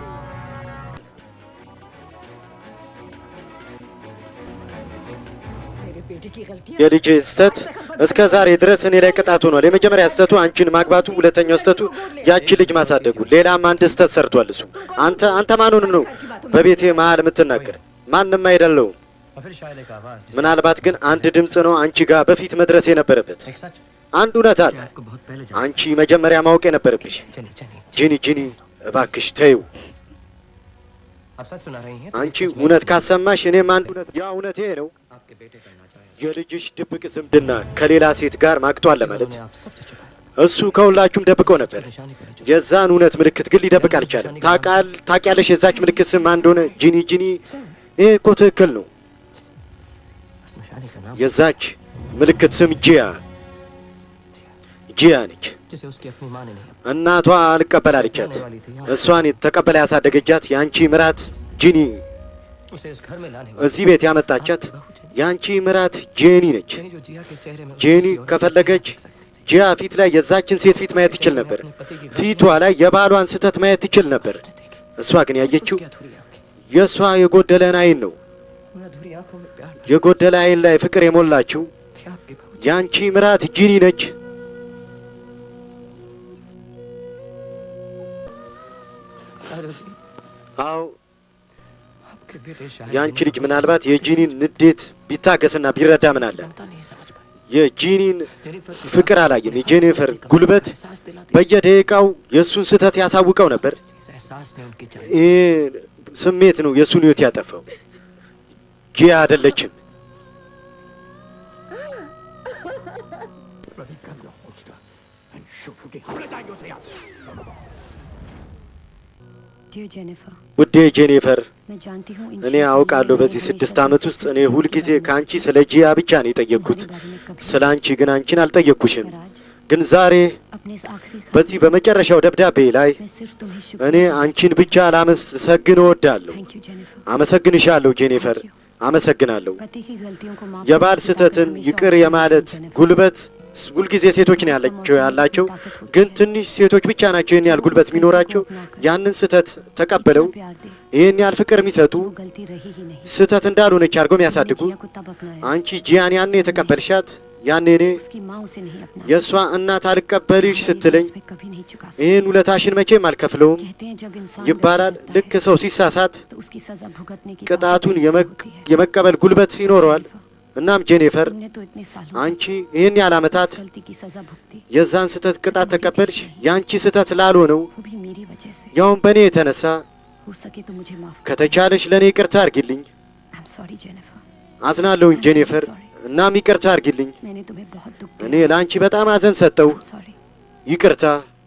የልጅ ስህተት እስከ ዛሬ ድረስ እኔ ላይ ቅጣት ሆኗል። የመጀመሪያ ስህተቱ አንቺን ማግባቱ፣ ሁለተኛው ስህተቱ ያቺ ልጅ ማሳደጉ፣ ሌላም አንድ ስህተት ሰርቷል እሱ። አንተ አንተ ማኑን ነው በቤቴ መሀል የምትናገር? ማንም አይደለውም። और फिर शायद एक आवाज जिसे ምናልባት ግን አንድ ድምፅ ነው አንቺ ጋር በፊት መድረስ የነበረበት። एक सच አንድ እውነት አለ आपको बहुत पहले አንቺ መጀመሪያ ማወቅ የነበረብሽ። चलिए चलिए ጂኒ ጂኒ እባክሽ ተይው። आप सच सुना रही हैं አንቺ እውነት ካሰማሽ እኔም አንድ እውነት ያ እውነት ይሄ ነው። आपके बेटे का नाजायज የልጅሽ ድብቅ ዝምድና ከሌላ ሴት ጋር ማግቷል ለማለት उन्होंने आप सबसे छुपाया እሱ ከሁላችሁም ደብቆ ነበር። निशानी करे जो የዛን እውነት ምልክት ግን ሊደብቅ አልቻለም። ታቃል ታውቂያለሽ የዛች ምልክት ስም ማን እንደሆነ? ጂኒ ጂኒ። ይሄ እኮ ትክክል ነው። उस निशानी का नाम የዛች ምልክት ስም ጂያ ጂያ ነች። जिसे उसकी अपनी माँ ने नहीं እናቷ አልቀበል አለቻት። እሷን ተቀበላ ያሳደገቻት የአንቺ ምራት ጂኒ उसे इस घर में लाने እዚህ ቤት ያመጣቻት የአንቺ ምራት ጄኒ ነች። वाली जो जिया के चेहरे में ጄኒ ከፈለገች ጂያ ፊት ላይ የዛችን ሴት ፊት ማየት ትችል ነበር። ፊቷ ላይ የባሏን ስህተት ማየት ትችል ነበር። እሷ ግን ያየችው क्या अधूरी आंखें የእሷ የጎደለን አይን ነው። उन अधूरी आंखों में प्यार የጎደለ አይን ላይ ፍቅር የሞላችው थी आपकी बहू የአንቺ ምራት ጂኒ ነች። राजा जी አዎ आपके बेटे शायद የአንቺ ልጅ ምናልባት የጂኒን ንዴት ቢታገስና ቢረዳ ምን አለ። ममता नहीं समझ पाई የጂኒን जेनिफर की ፍቅር አላየም። የጄኒፈር ጉልበት एहसास दिलाती በየደቂቃው የእሱን ስህተत ያሳውቀው नበር። इस एहसास ने उनकी जान ይህ ስሜት ነው የእሱን ህይወት ያጠፋው። ጂያ አይደለችም። Dear Jennifer, ውዴ ጄኒፈር मैं जानती हूँ इन እኔ चीज़ों አውቃለሁ में በዚህ हमेशा ስድስት बस ዓመት ውስጥ እኔ ሁልጊዜ ከአንቺ ስለ ጂያ ብቻ ነው የጠየቅኩት። तुम्हारे बारे में कभी ስለ አንቺ ግን አንቺን አልጠየቅኩሽም። पर आज ግን ዛሬ अपने इस आखिरी खत በዚህ በመጨረሻው ደብዳቤ ላይ मैं सिर्फ तुम्हें እኔ शुक्रिया አንቺን ብቻ ላመሰግን እወዳለሁ። थैंक यू जेनिफर አመሰግንሻለሁ ጄኒፈር፣ አመሰግናለሁ። पति की गलतियों को माफ የባል करने की ስህተትን ताकत ይቅር हमेशा የማለት होती है, जेनिफर। ጉልበት ስ- ሁልጊዜ ሴቶች ነው ያላቸው ያላቸው ግን ትንሽ ሴቶች ብቻ ናቸው ይህን ያህል ጉልበት የሚኖራቸው ያንን ስህተት ተቀብለው इतना प्यार दे ይህን ያህል ፍቅር የሚሰጡ वो गलती रही ही नहीं ስህተት እንዳልሆነች አድርገው የሚያሳድጉ जिया को तब अपनाया አንቺ ጂያን ያኔ የተቀበልሻት ያኔ እኔ उसकी माँ उसे नहीं अपना የእሷ እናት አልቀበልሽ ስትለኝ मैं कभी नहीं चुका सकती ይህን ውለታሽን መቼም አልከፍለውም कहते हैं जब इंसान ይባላል። गलती ልክ करता है, ሰው ሲሳሳት तो उसकी सजा भुगतने की ቅጣቱን ताकत የመ- होती है। የመቀበል ጉልበት ይኖረዋል። እናም ጄኒፈር तुमने तो इतने सालों አንቺ ይህን ያህል ዓመታት इस गलती की सजा भुगती የዛን ስህተት ቅጣት ተቀበልሽ። የአንቺ ስህተት ላልሆነው वो भी मेरी वजह से ያውም በእኔ የተነሳ हो सके तो मुझे माफ कर ከተቻለሽ ለእኔ ይቅርታ አርጊልኝ። आई एम सॉरी जेनिफर አዝናለሁኝ ጄኒፈር፣ እናም ይቅርታ አርጊልኝ። मैंने तुम्हें बहुत दुख እኔ ለአንቺ በጣም አዘን ሰጠው። सॉरी ይቅርታ።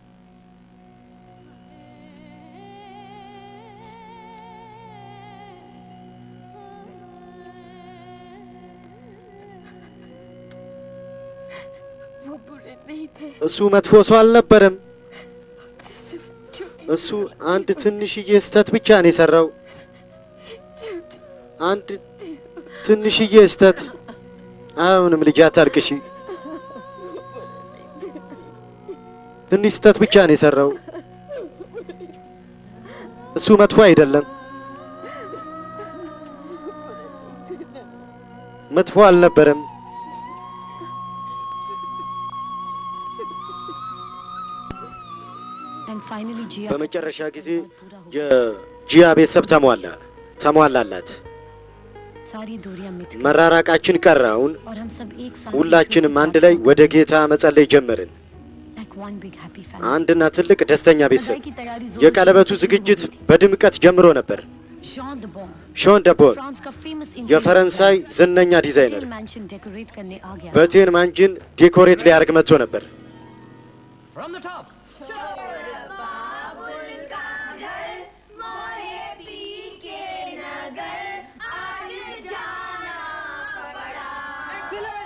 वो बुरे नहीं थे እሱ መጥፎ ሰው አልነበረም። እሱ አንድ ትንሽዬ ስህተት ብቻ ነው የሰራው። አንድ ትንሽዬ ስህተት። አሁንም ልጅ አታልቅሺ። ትንሽ ስህተት ብቻ ነው የሰራው። እሱ መጥፎ አይደለም። መጥፎ አልነበረም። एंड फाइनली जिया በመጨረሻ ጊዜ የጂያ ቤተሰብ ተሟላ ተሟላላት። सारी दूरियां मिट गई መራራቃችን ቀረ። አሁን और हम सब एक साथ ሁላችንም አንድ ላይ ወደ ጌታ መጸለይ ጀመርን። like one big happy family አንድና ትልቅ ደስተኛ ቤተሰብ። की तैयारी የቀለበቱ ዝግጅት በድምቀት ጀምሮ ነበር። शॉन द बॉन ሾን ደቦር फ्रांस का फेमस የፈረንሳይ ዝነኛ ዲዛይነር स्टील मैंशन डेकोरेट करने आ गया በቴን ማንጅን ዴኮሬት ሊያደርግ መጥቶ ነበር። From the top.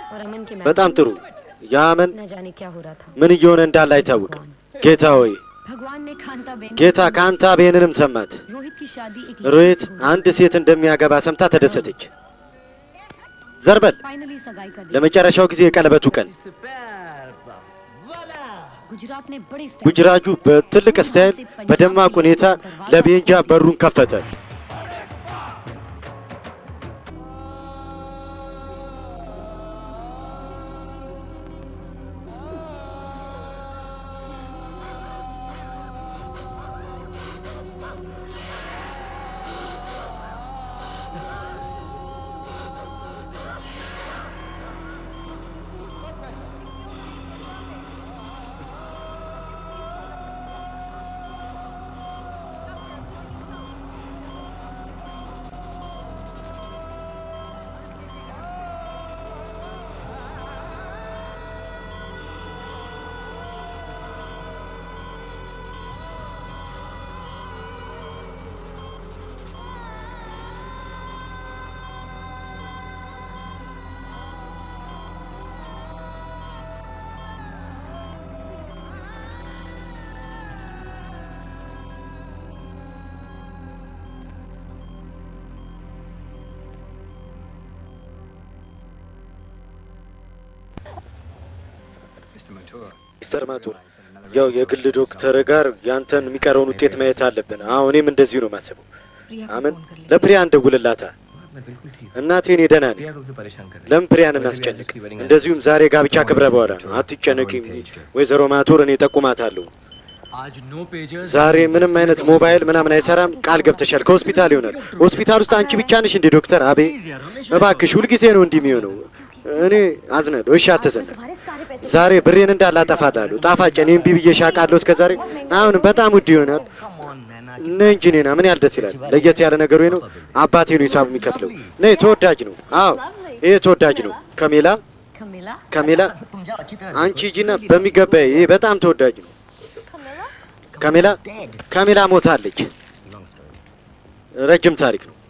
और अमन के በጣም ጥሩ። የአመን न जाने क्या हो रहा था ምን እየሆነ እንዳለ አይታወቅም። ጌታ ሆይ भगवान ने खांता बेन ጌታ ካንታ ቤንንም ሰማት። रोहित की शादी एक ሮሂት አንድ ሴት እንደሚያገባ ሰምታ ተደሰተች። ዘርበል फाइनली सगाई कर दी ለመጨረሻው ጊዜ የቀለበቱ ቀን गुजरात ने बड़े स्टाइल ጉጅራጁ በትልቅ ስታይል በደማቅ ሁኔታ ለቤንጃ በሩን ከፈተ። ሚስተር ማቱር ያው የግል ዶክተር ጋር ያንተን የሚቀረውን ውጤት ማየት አለብን። አዎ እኔም እንደዚሁ ነው የማስበው። አመን ለፕሪያ እንደውልላታ እናቴ እኔ ደህና ነኝ። प्रिया को क्यों परेशान कर रही ለምን ፕሪያን እናስጨንቅ? እንደዚሁም ዛሬ ጋብቻ ክብረ በኋላ ነው። አትጨነቂ ወይዘሮ ማቱር፣ እኔ ጠቁማታለሁ። आज नो पेजर्स ዛሬ ምንም አይነት ሞባይል ምናምን አይሰራም። ቃል ገብተሻል። ከሆስፒታል ይሆናል። ሆስፒታል ውስጥ አንቺ ብቻ ነሽ እንዴ ዶክተር? አቤ እባክሽ፣ ሁልጊዜ ነው እንዲህ የሚሆነው። እኔ አዝናለሁ። እሺ አትዘን። तुम्हारे सारे पैसे ዛሬ ብሬን እንዳላጠፋላለሁ። ጣፋጭ እኔ እምቢ ብዬ ሻቃለሁ እስከ ዛሬ። አሁን በጣም ውድ ይሆናል። ነይ እንጂ ኔና፣ ምን ያህል ደስ ይላል። ለየት ያለ ነገሩ ነው። አባቴ ነው ሂሳብ የሚከፍለው። ነይ፣ ተወዳጅ ነው። አዎ ይሄ ተወዳጅ ነው። ከሜላ कमिला ከሜላ አንቺ ሂጂና በሚገባ ይሄ በጣም ተወዳጅ ነው። ከሜላ ከሜላ ሞታለች። ረጅም ታሪክ ነው።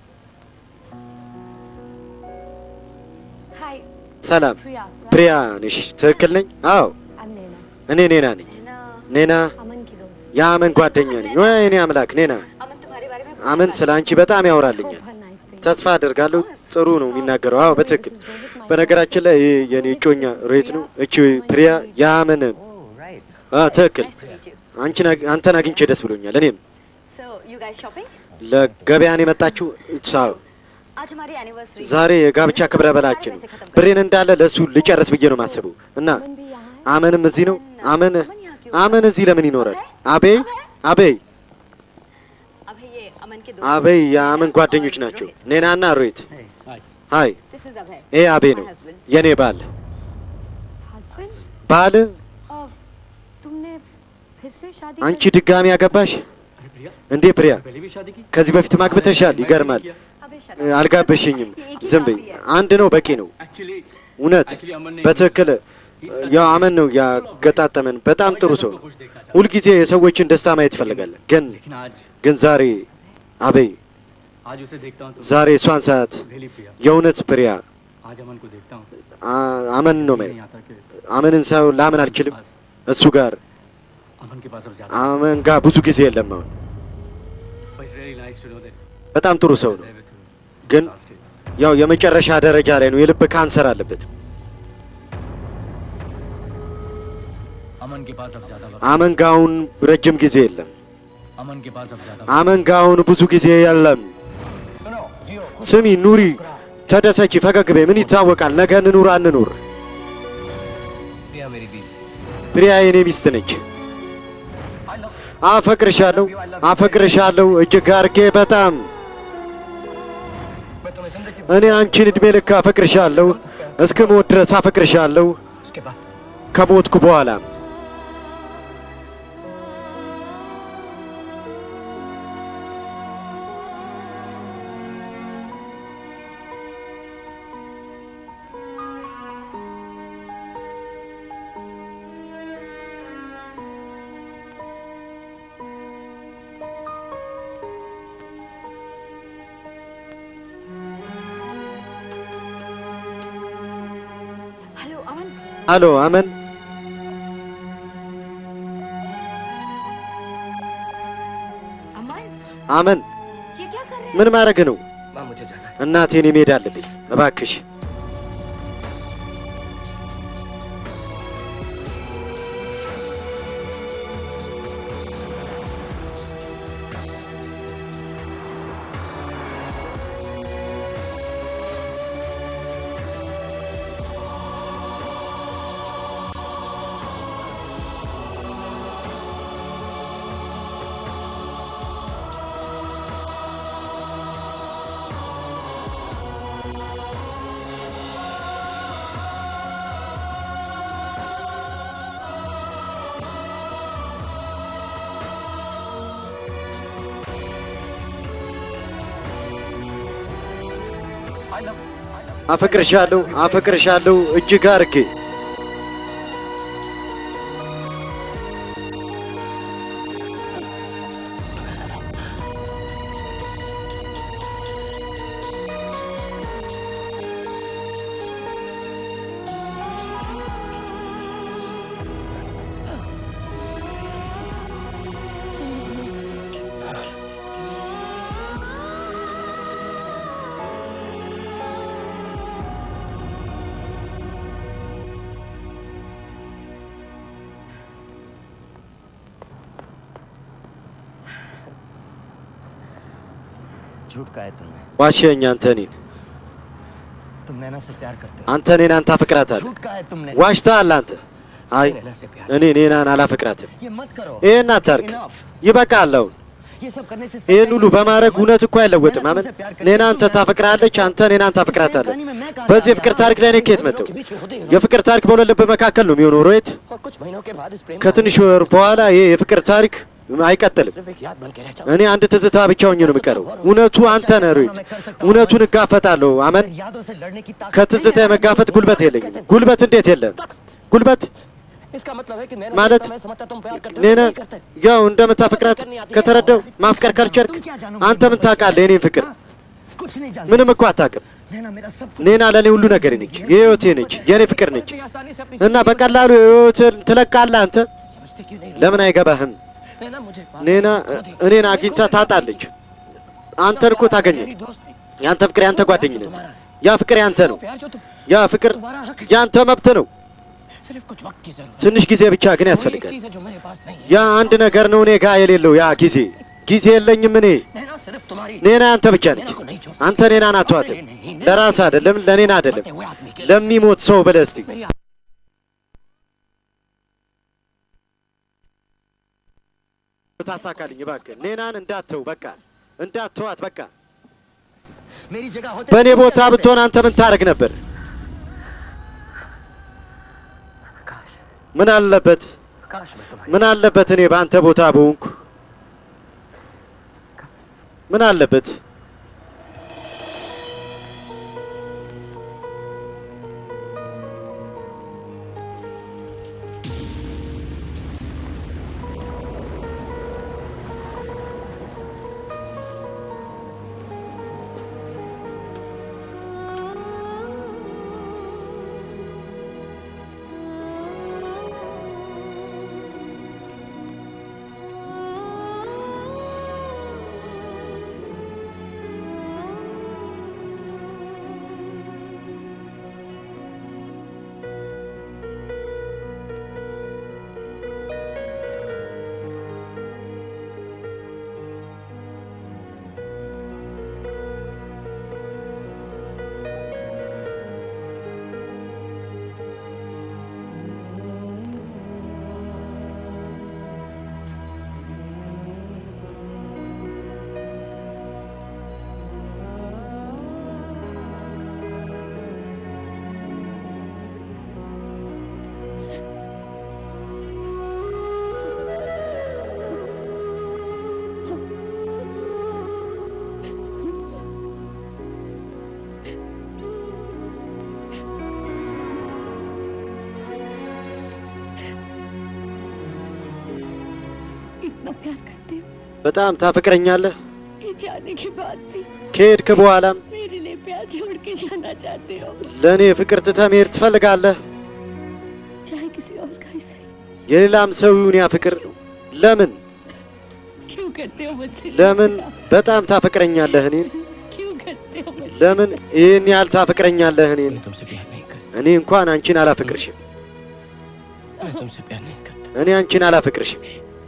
हाय ሰላም प्रिया ፕሪያ ነሽ? ትክክል ነኝ? አዎ I'm Nena እኔ ኔና ነኝ። ኔና अमन की दोस्त የአመን ጓደኛ ነኝ። ወይ እኔ አምላክ ኔና अमन तुम्हारे बारे में አመን ስለ አንቺ በጣም ያወራልኛል። बहुत nice thing ተስፋ አደርጋለሁ ጥሩ ነው የሚናገረው። አዎ በትክክል በነገራችን ላይ ይህ የኔ እጮኛ ሬት ነው። እቺ ፕሪያ የአመን አ ትክክል አንቺን አግ- አንተን አግኝቼ ደስ ብሎኛል። እኔም so you guys shopping ለገበያን የመጣችው ሳው आज हमारी एनिवर्सरी ዛሬ የጋብቻ ክብረ በላችን ነው። ብሬን እንዳለ ለእሱ ልጨርስ ብዬ ነው ማስበው እና አመንም እዚህ ነው። አመን አመን እዚህ ለምን ይኖራል? አቤይ አቤይ अब ये अमन के አቤይ የአመን ጓደኞች ናቸው። ኔናና ሮሂት ሀይ दिस इज अभय ይሄ አቤ ነው የኔ ባል हस्बैंड ባል और तुमने फिर से शादी አንቺ ድጋሚ ያገባሽ እንዴ ፕሪያ ከዚህ በፊት ማግብተሻል ይገርማል አልጋበሽኝም ዝም በይ አንድ ነው በቂ ነው እውነት በትክክል ያው አመን ነው ያገጣጠመን በጣም ጥሩ ሰው ነው ሁልጊዜ የሰዎችን ደስታ ማየት ይፈልጋል ግን लेकिन आज ግን ዛሬ አበይ आज उसे देखता हूँ तो ዛሬ እሷን ሰዓት रियली प्रिया የእውነት ፕሪያ आज अमन को देखता हूँ አ- አመን ነው ማየው नहीं आता कि አመንን ሳይሆን ላምን አልችልም እሱ ጋር अमन के पास अब ज्यादा አመን ጋር ብዙ ጊዜ የለም አሁን But it's really nice to know that በጣም ጥሩ ሰው ነው ግን ያው የመጨረሻ ደረጃ ላይ ነው የልብ ካንሰር አለበት अमन के पास अब ज्यादा वक्त አመን ጋር አሁን ረጅም ጊዜ የለም अमन के पास अब ज्यादा አመን ጋር አሁን ብዙ ጊዜ የለም सुनो जियो ስሚ ኑሪ ተደሰቺ ፈገግ በይ ምን ይታወቃል ነገ እንኑር አንኑር प्रिया मेरी बीवी ፕሪያ የኔ ሚስት ነች አፈቅርሻለሁ አፈቅርሻለሁ እጅግ አርጌ በጣም मैं तुम्हें जिंदगी እኔ አንቺን እድሜ ልክ አፈቅርሻለሁ እስከ ሞት ድረስ አፈቅርሻለሁ उसके बाद ከሞትኩ በኋላ አሎ አመን अमन አመን ये क्या कर रहे ምን ማድረግ ነው? माँ मुझे जाना है እናቴን መሄድ አለብኝ። እባክሽ आई लव አፈቅርሻለሁ፣ አፈቅርሻለሁ እጅግ አርጌ झूठ का है तुमने ዋሸኝ። አንተ እኔን तुम नैना से प्यार करते हो አንተ ኔናን ታፈቅራታለህ። झूठ का है तुमने ዋሽተሃል አንተ። አይ नैना से प्यार እኔ ኔናን አላፈቅራትም። ये मत करो ይህን አታርግ፣ Enough. ይበቃል። አሁን ये सब करने से ይህን ሁሉ በማድረግ እውነት እኮ አይለወጥም። አመን ኔና አንተ ታፈቅራለች፣ አንተ ኔናን ታፈቅራታለህ። በዚህ የፍቅር ታሪክ ላይ እኔ ከየት መጣሁ? የፍቅር ታሪክ በሁለት ልብ መካከል ነው የሚሆነው ሮየት። और कुछ महीनों के बाद इस प्रेम ከትንሽ ወር በኋላ ይህ የፍቅር ታሪክ አይቀጥልም። सिर्फ एक याद बन के रह जाओ እኔ አንድ ትዝታ ብቻ ሆኜ ነው የምቀረው። እውነቱ አንተ ነህ ሮየት። እውነቱን እጋፈጣለሁ አመን። अगर यादों से लड़ने की ताकत ከትዝታ የመጋፈጥ ጉልበት የለኝም። ጉልበት እንዴት የለም? ጉልበት इसका मतलब है कि नैना ማለት मैं समझता तुम प्यार करते हो ኔና नहीं करते ያው እንደምታፈቅራት ከተረዳው ማፍቀር ካልቻልክ አንተ ምን ታውቃለህ? የኔን ፍቅር कुछ नहीं जानते ምንም እኮ አታውቅም። नैना मेरा सब ኔና ለእኔ ሁሉ ነገር ነች፣ የህይወቴ ነች፣ የእኔ ፍቅር ነች इतनी आसानी से अपनी እና በቀላሉ ህይወትን ትለቃለህ አንተ። समझते क्यों नहीं ለምን አይገባህም? नैना मुझे ኔና እኔን አግኝታ ታጣለች፣ አንተን እኮ ታገኘ። तेरी दोस्ती ያንተ ፍቅር ያንተ ጓደኝነት፣ ያ ፍቅር ያንተ ነው። प्यार जो तुम ያ ፍቅር ያንተ መብት ነው። सिर्फ कुछ वक्त की जरूरत ትንሽ ጊዜ ብቻ ግን है। वही एक ያስፈልጋል። चीज है जो मेरे पास नहीं है ያ አንድ ነገር ነው እኔ ጋ የሌለው ያ ጊዜ ጊዜ የለኝም እኔ नैना सिर्फ तुम्हारी ኔና አንተ ብቻ ነች። አንተ ኔናን አትዋትም። ለራስህ አይደለም ለኔና አይደለም हुए आदमी के ለሚሞት ሰው ብለህ እስቲ मेरी ታሳካልኝ እባክህ። ኔናን እንዳትተው በቃ እንዳትተዋት በቃ። मेरी जगह होते በእኔ ቦታ ብትሆን አንተ ምን ታደርግ ነበር? ምን አለበት काश मैं तुम्हारी ምን አለበት እኔ በአንተ ቦታ በሆንኩ ምን አለበት? इतना प्यार करते हो በጣም ታፈቅረኛለህ። कि जाने के बाद भी ከሄድክ በኋላም मेरे लिए प्यार छोड़ के जाना चाहते हो ለእኔ ፍቅር ትተህ መሄድ ትፈልጋለህ። የሌላም ሰው ይሁን ያ ፍቅር ለምን क्यों करते हो मुझसे ለምን በጣም ታፈቅረኛለህ እኔን? क्यों करते हो मुझसे ለምን ይህን ያህል ታፈቅረኛለህ እኔን? मैं तुमसे प्यार नहीं करता እኔ እንኳን አንቺን አላፈቅርሽም። मैं तुमसे प्यार नहीं करता እኔ አንቺን አላፈቅርሽም።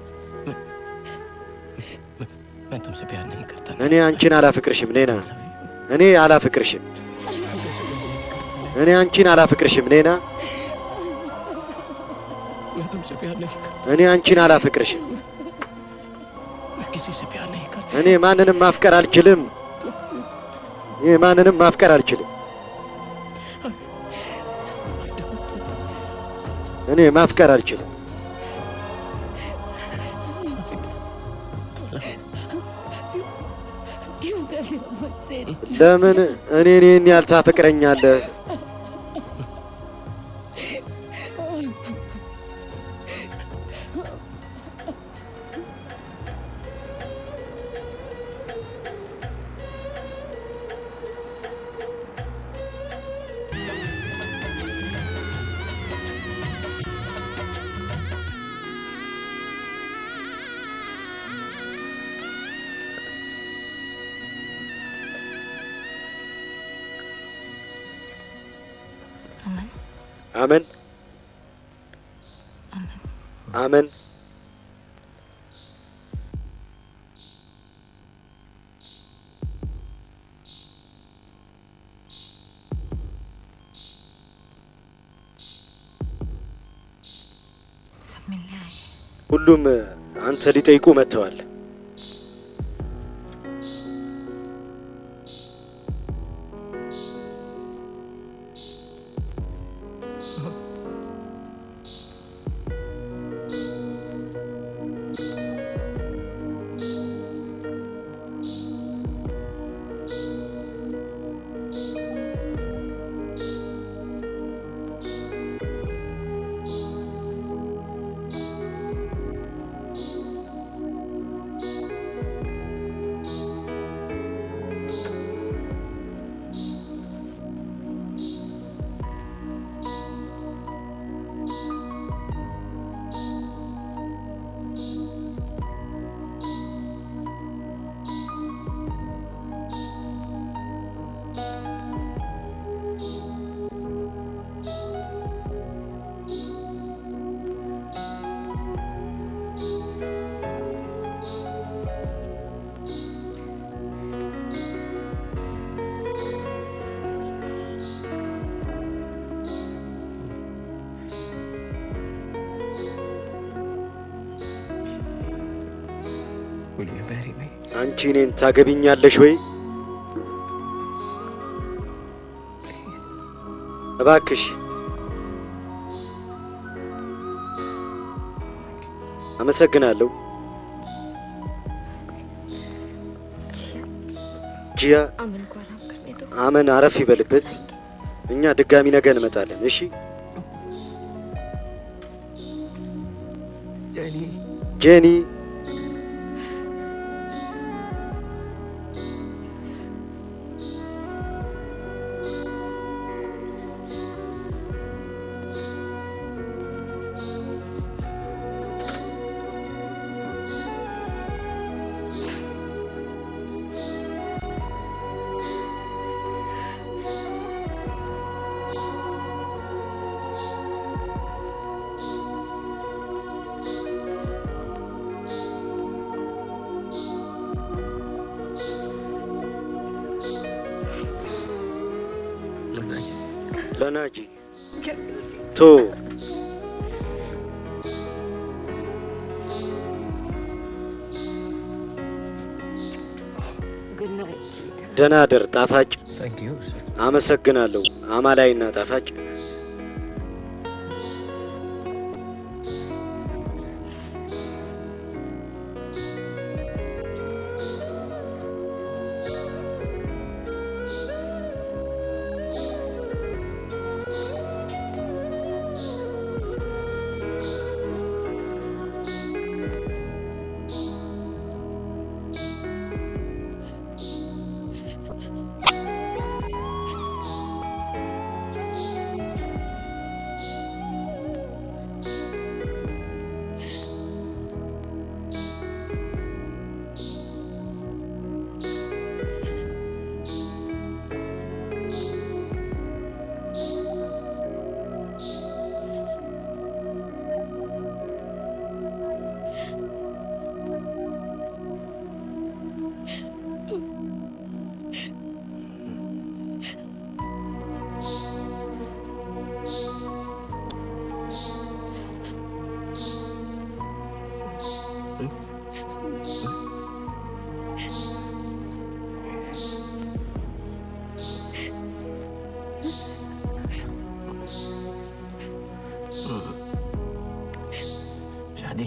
मैं तुमसे प्यार नहीं करता እኔ አንቺን አላፈቅርሽም ኔና። እኔ አላፈቅርሽም። እኔ አንቺን አላፈቅርሽም ኔና። मैं तुमसे प्यार नहीं करता እኔ አንቺን አላፈቅርሽም። मैं किसी से प्यार नहीं करता እኔ ማንንም ማፍቀር አልችልም። እኔ ማንንም ማፍቀር አልችልም። እኔ ማፍቀር አልችልም። क्यों करते हो मुझसे ለምን እኔን ይህን ያህል ታፈቅረኛለህ? አመን አመን सब मिलने आए ሁሉም አንተ ሊጠይቁ መጥተዋል። Will you marry me? አንቺ እኔን ታገቢኛለሽ ወይ? እባክሽ አመሰግናለሁ። ጂያ अमन को आराम करने दो አመን አረፍ ይበልበት። እኛ ድጋሚ ነገ እንመጣለን። እሺ जेनी ጄኒ लगा जी ለናጂ ቶ good night sweet ደህና ደር ጣፋጭ። thank you sir አመሰግናለሁ አማላይና ጣፋጭ።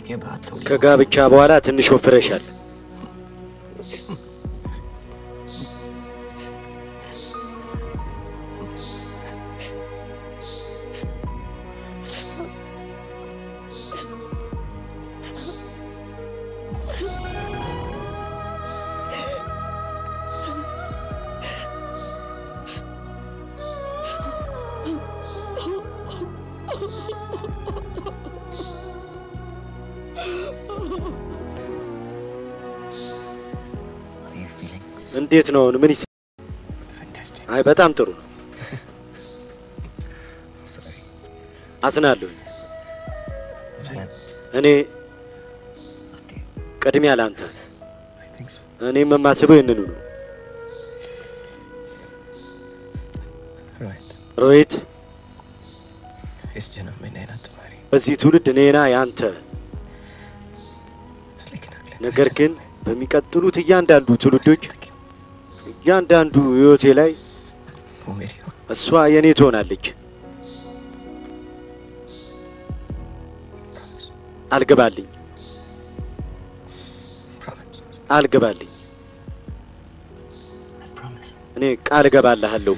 के बाद थोड़ी ከጋብቻ በኋላ ትንሽ ወፍረሻል። እንዴት ነው አሁን? ምን ይስ አይ በጣም ጥሩ ነው። አዝናለሁ። እኔ ቅድሚያ ለአንተ እኔም የማስበው ይህንኑ ነው። रोहित ሮሂት፣ इस जन्म में नैना तुम्हारी በዚህ ትውልድ እኔና ያንተ ነገር ግን በሚቀጥሉት እያንዳንዱ ትውልዶች እያንዳንዱ ህይወቴ ላይ वो मेरी हो እሷ የኔ ትሆናለች። አልገባልኝ አልገባልኝ። እኔ ቃል እገባልሃለሁ።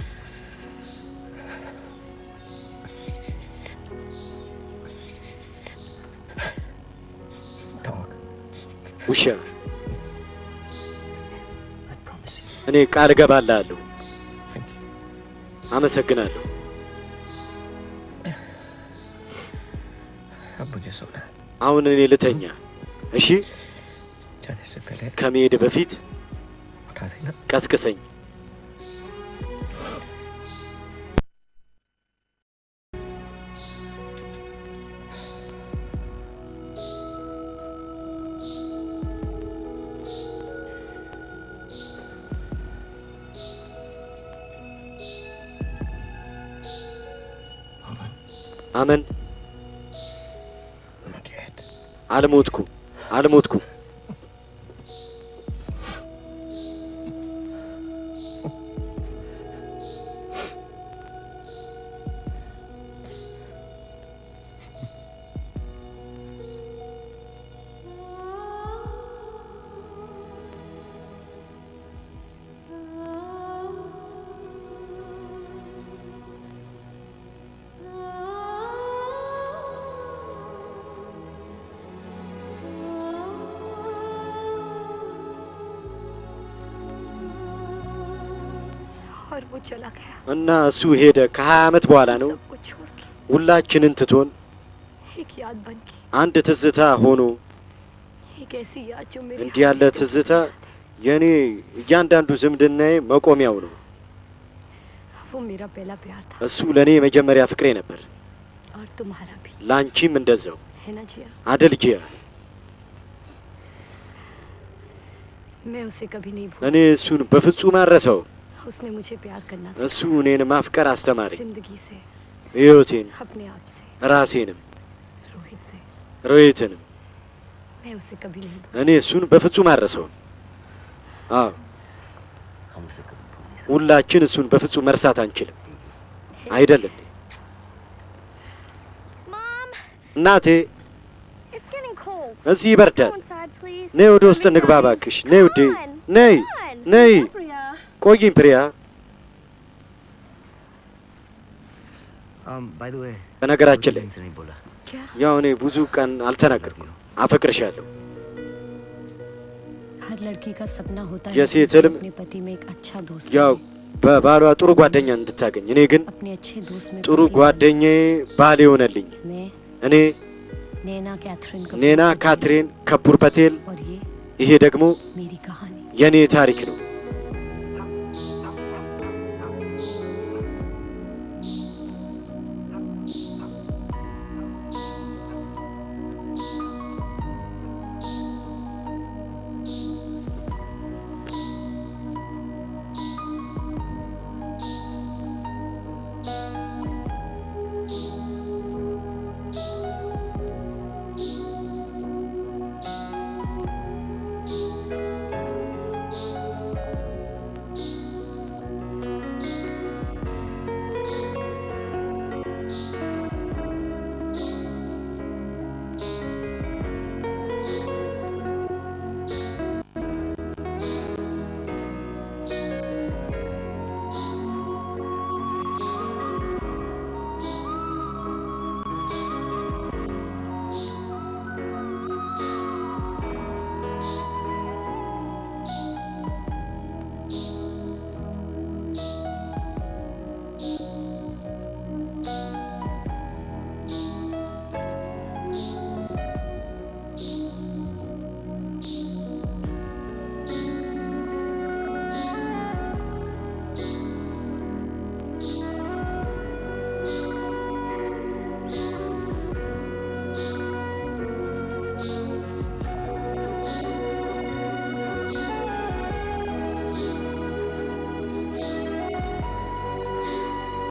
ውሻ እኔ ቃል እገባልሃለሁ። አመሰግናለሁ። अब मुझे सोना है አሁን እኔ ልተኛ። እሺ፣ जाने से पहले ከመሄድ በፊት उठा देना ቀስቅሰኝ። አመን አልሞትኩም፣ አልሞትኩም። और वो चला गया እና እሱ ሄደ። ከሀያ ዓመት በኋላ ነው कुछ छोड़ के ሁላችንን ትቶን एक याद बन के አንድ ትዝታ ሆኖ एक ऐसी याद जो मेरे እንዲህ ያለ ትዝታ የእኔ እያንዳንዱ ዝምድናዬ መቆሚያው ነው። वो मेरा पहला प्यार था እሱ ለእኔ የመጀመሪያ ፍቅሬ ነበር። और तुम्हारा भी ላንቺም እንደዛው है ना जिया አደል ጂያ። मैं उसे कभी नहीं भूल እኔ እሱን በፍጹም አረሰው። उसने मुझे प्यार करना እሱ እኔን ማፍቀር አስተማረኝ። जिंदगी से ሕይወቴን፣ अपने आप से ራሴንም፣ रोहित से ሮሂትንም मैं उसे कभी नहीं भूल እኔ እሱን በፍጹም አረሰው። አዎ ሁላችን እሱን በፍጹም መርሳት አንችልም። አይደል እንዴ? እናቴ It's getting cold. እዚህ ይበርዳል። Go inside, please. ነይ ወደ ውስጥ እንግባ እባክሽ። ነይ ውዴ፣ ነይ ነይ። ቆይኝ ፕሪያ። Um, by the way, በነገራችን ላይ से नहीं बोला ያው እኔ ብዙ ቀን አልተናገርኩም። አፈቅርሻለሁ። हर लड़की का सपना होता है የሴት कि उसे ህልም अपने पति में एक अच्छा दोस्त ያው በባሏ ጥሩ ጓደኛ እንድታገኝ፣ እኔ ግን अपने अच्छे दोस्त में ጥሩ पति ጓደኛዬ ባል የሆነልኝ मैं እኔ नैना कैथरीन कपूर ኔና ካትሪን ከፑር ፐቴል። और ये ይሄ ደግሞ मेरी कहानी የእኔ ታሪክ ነው።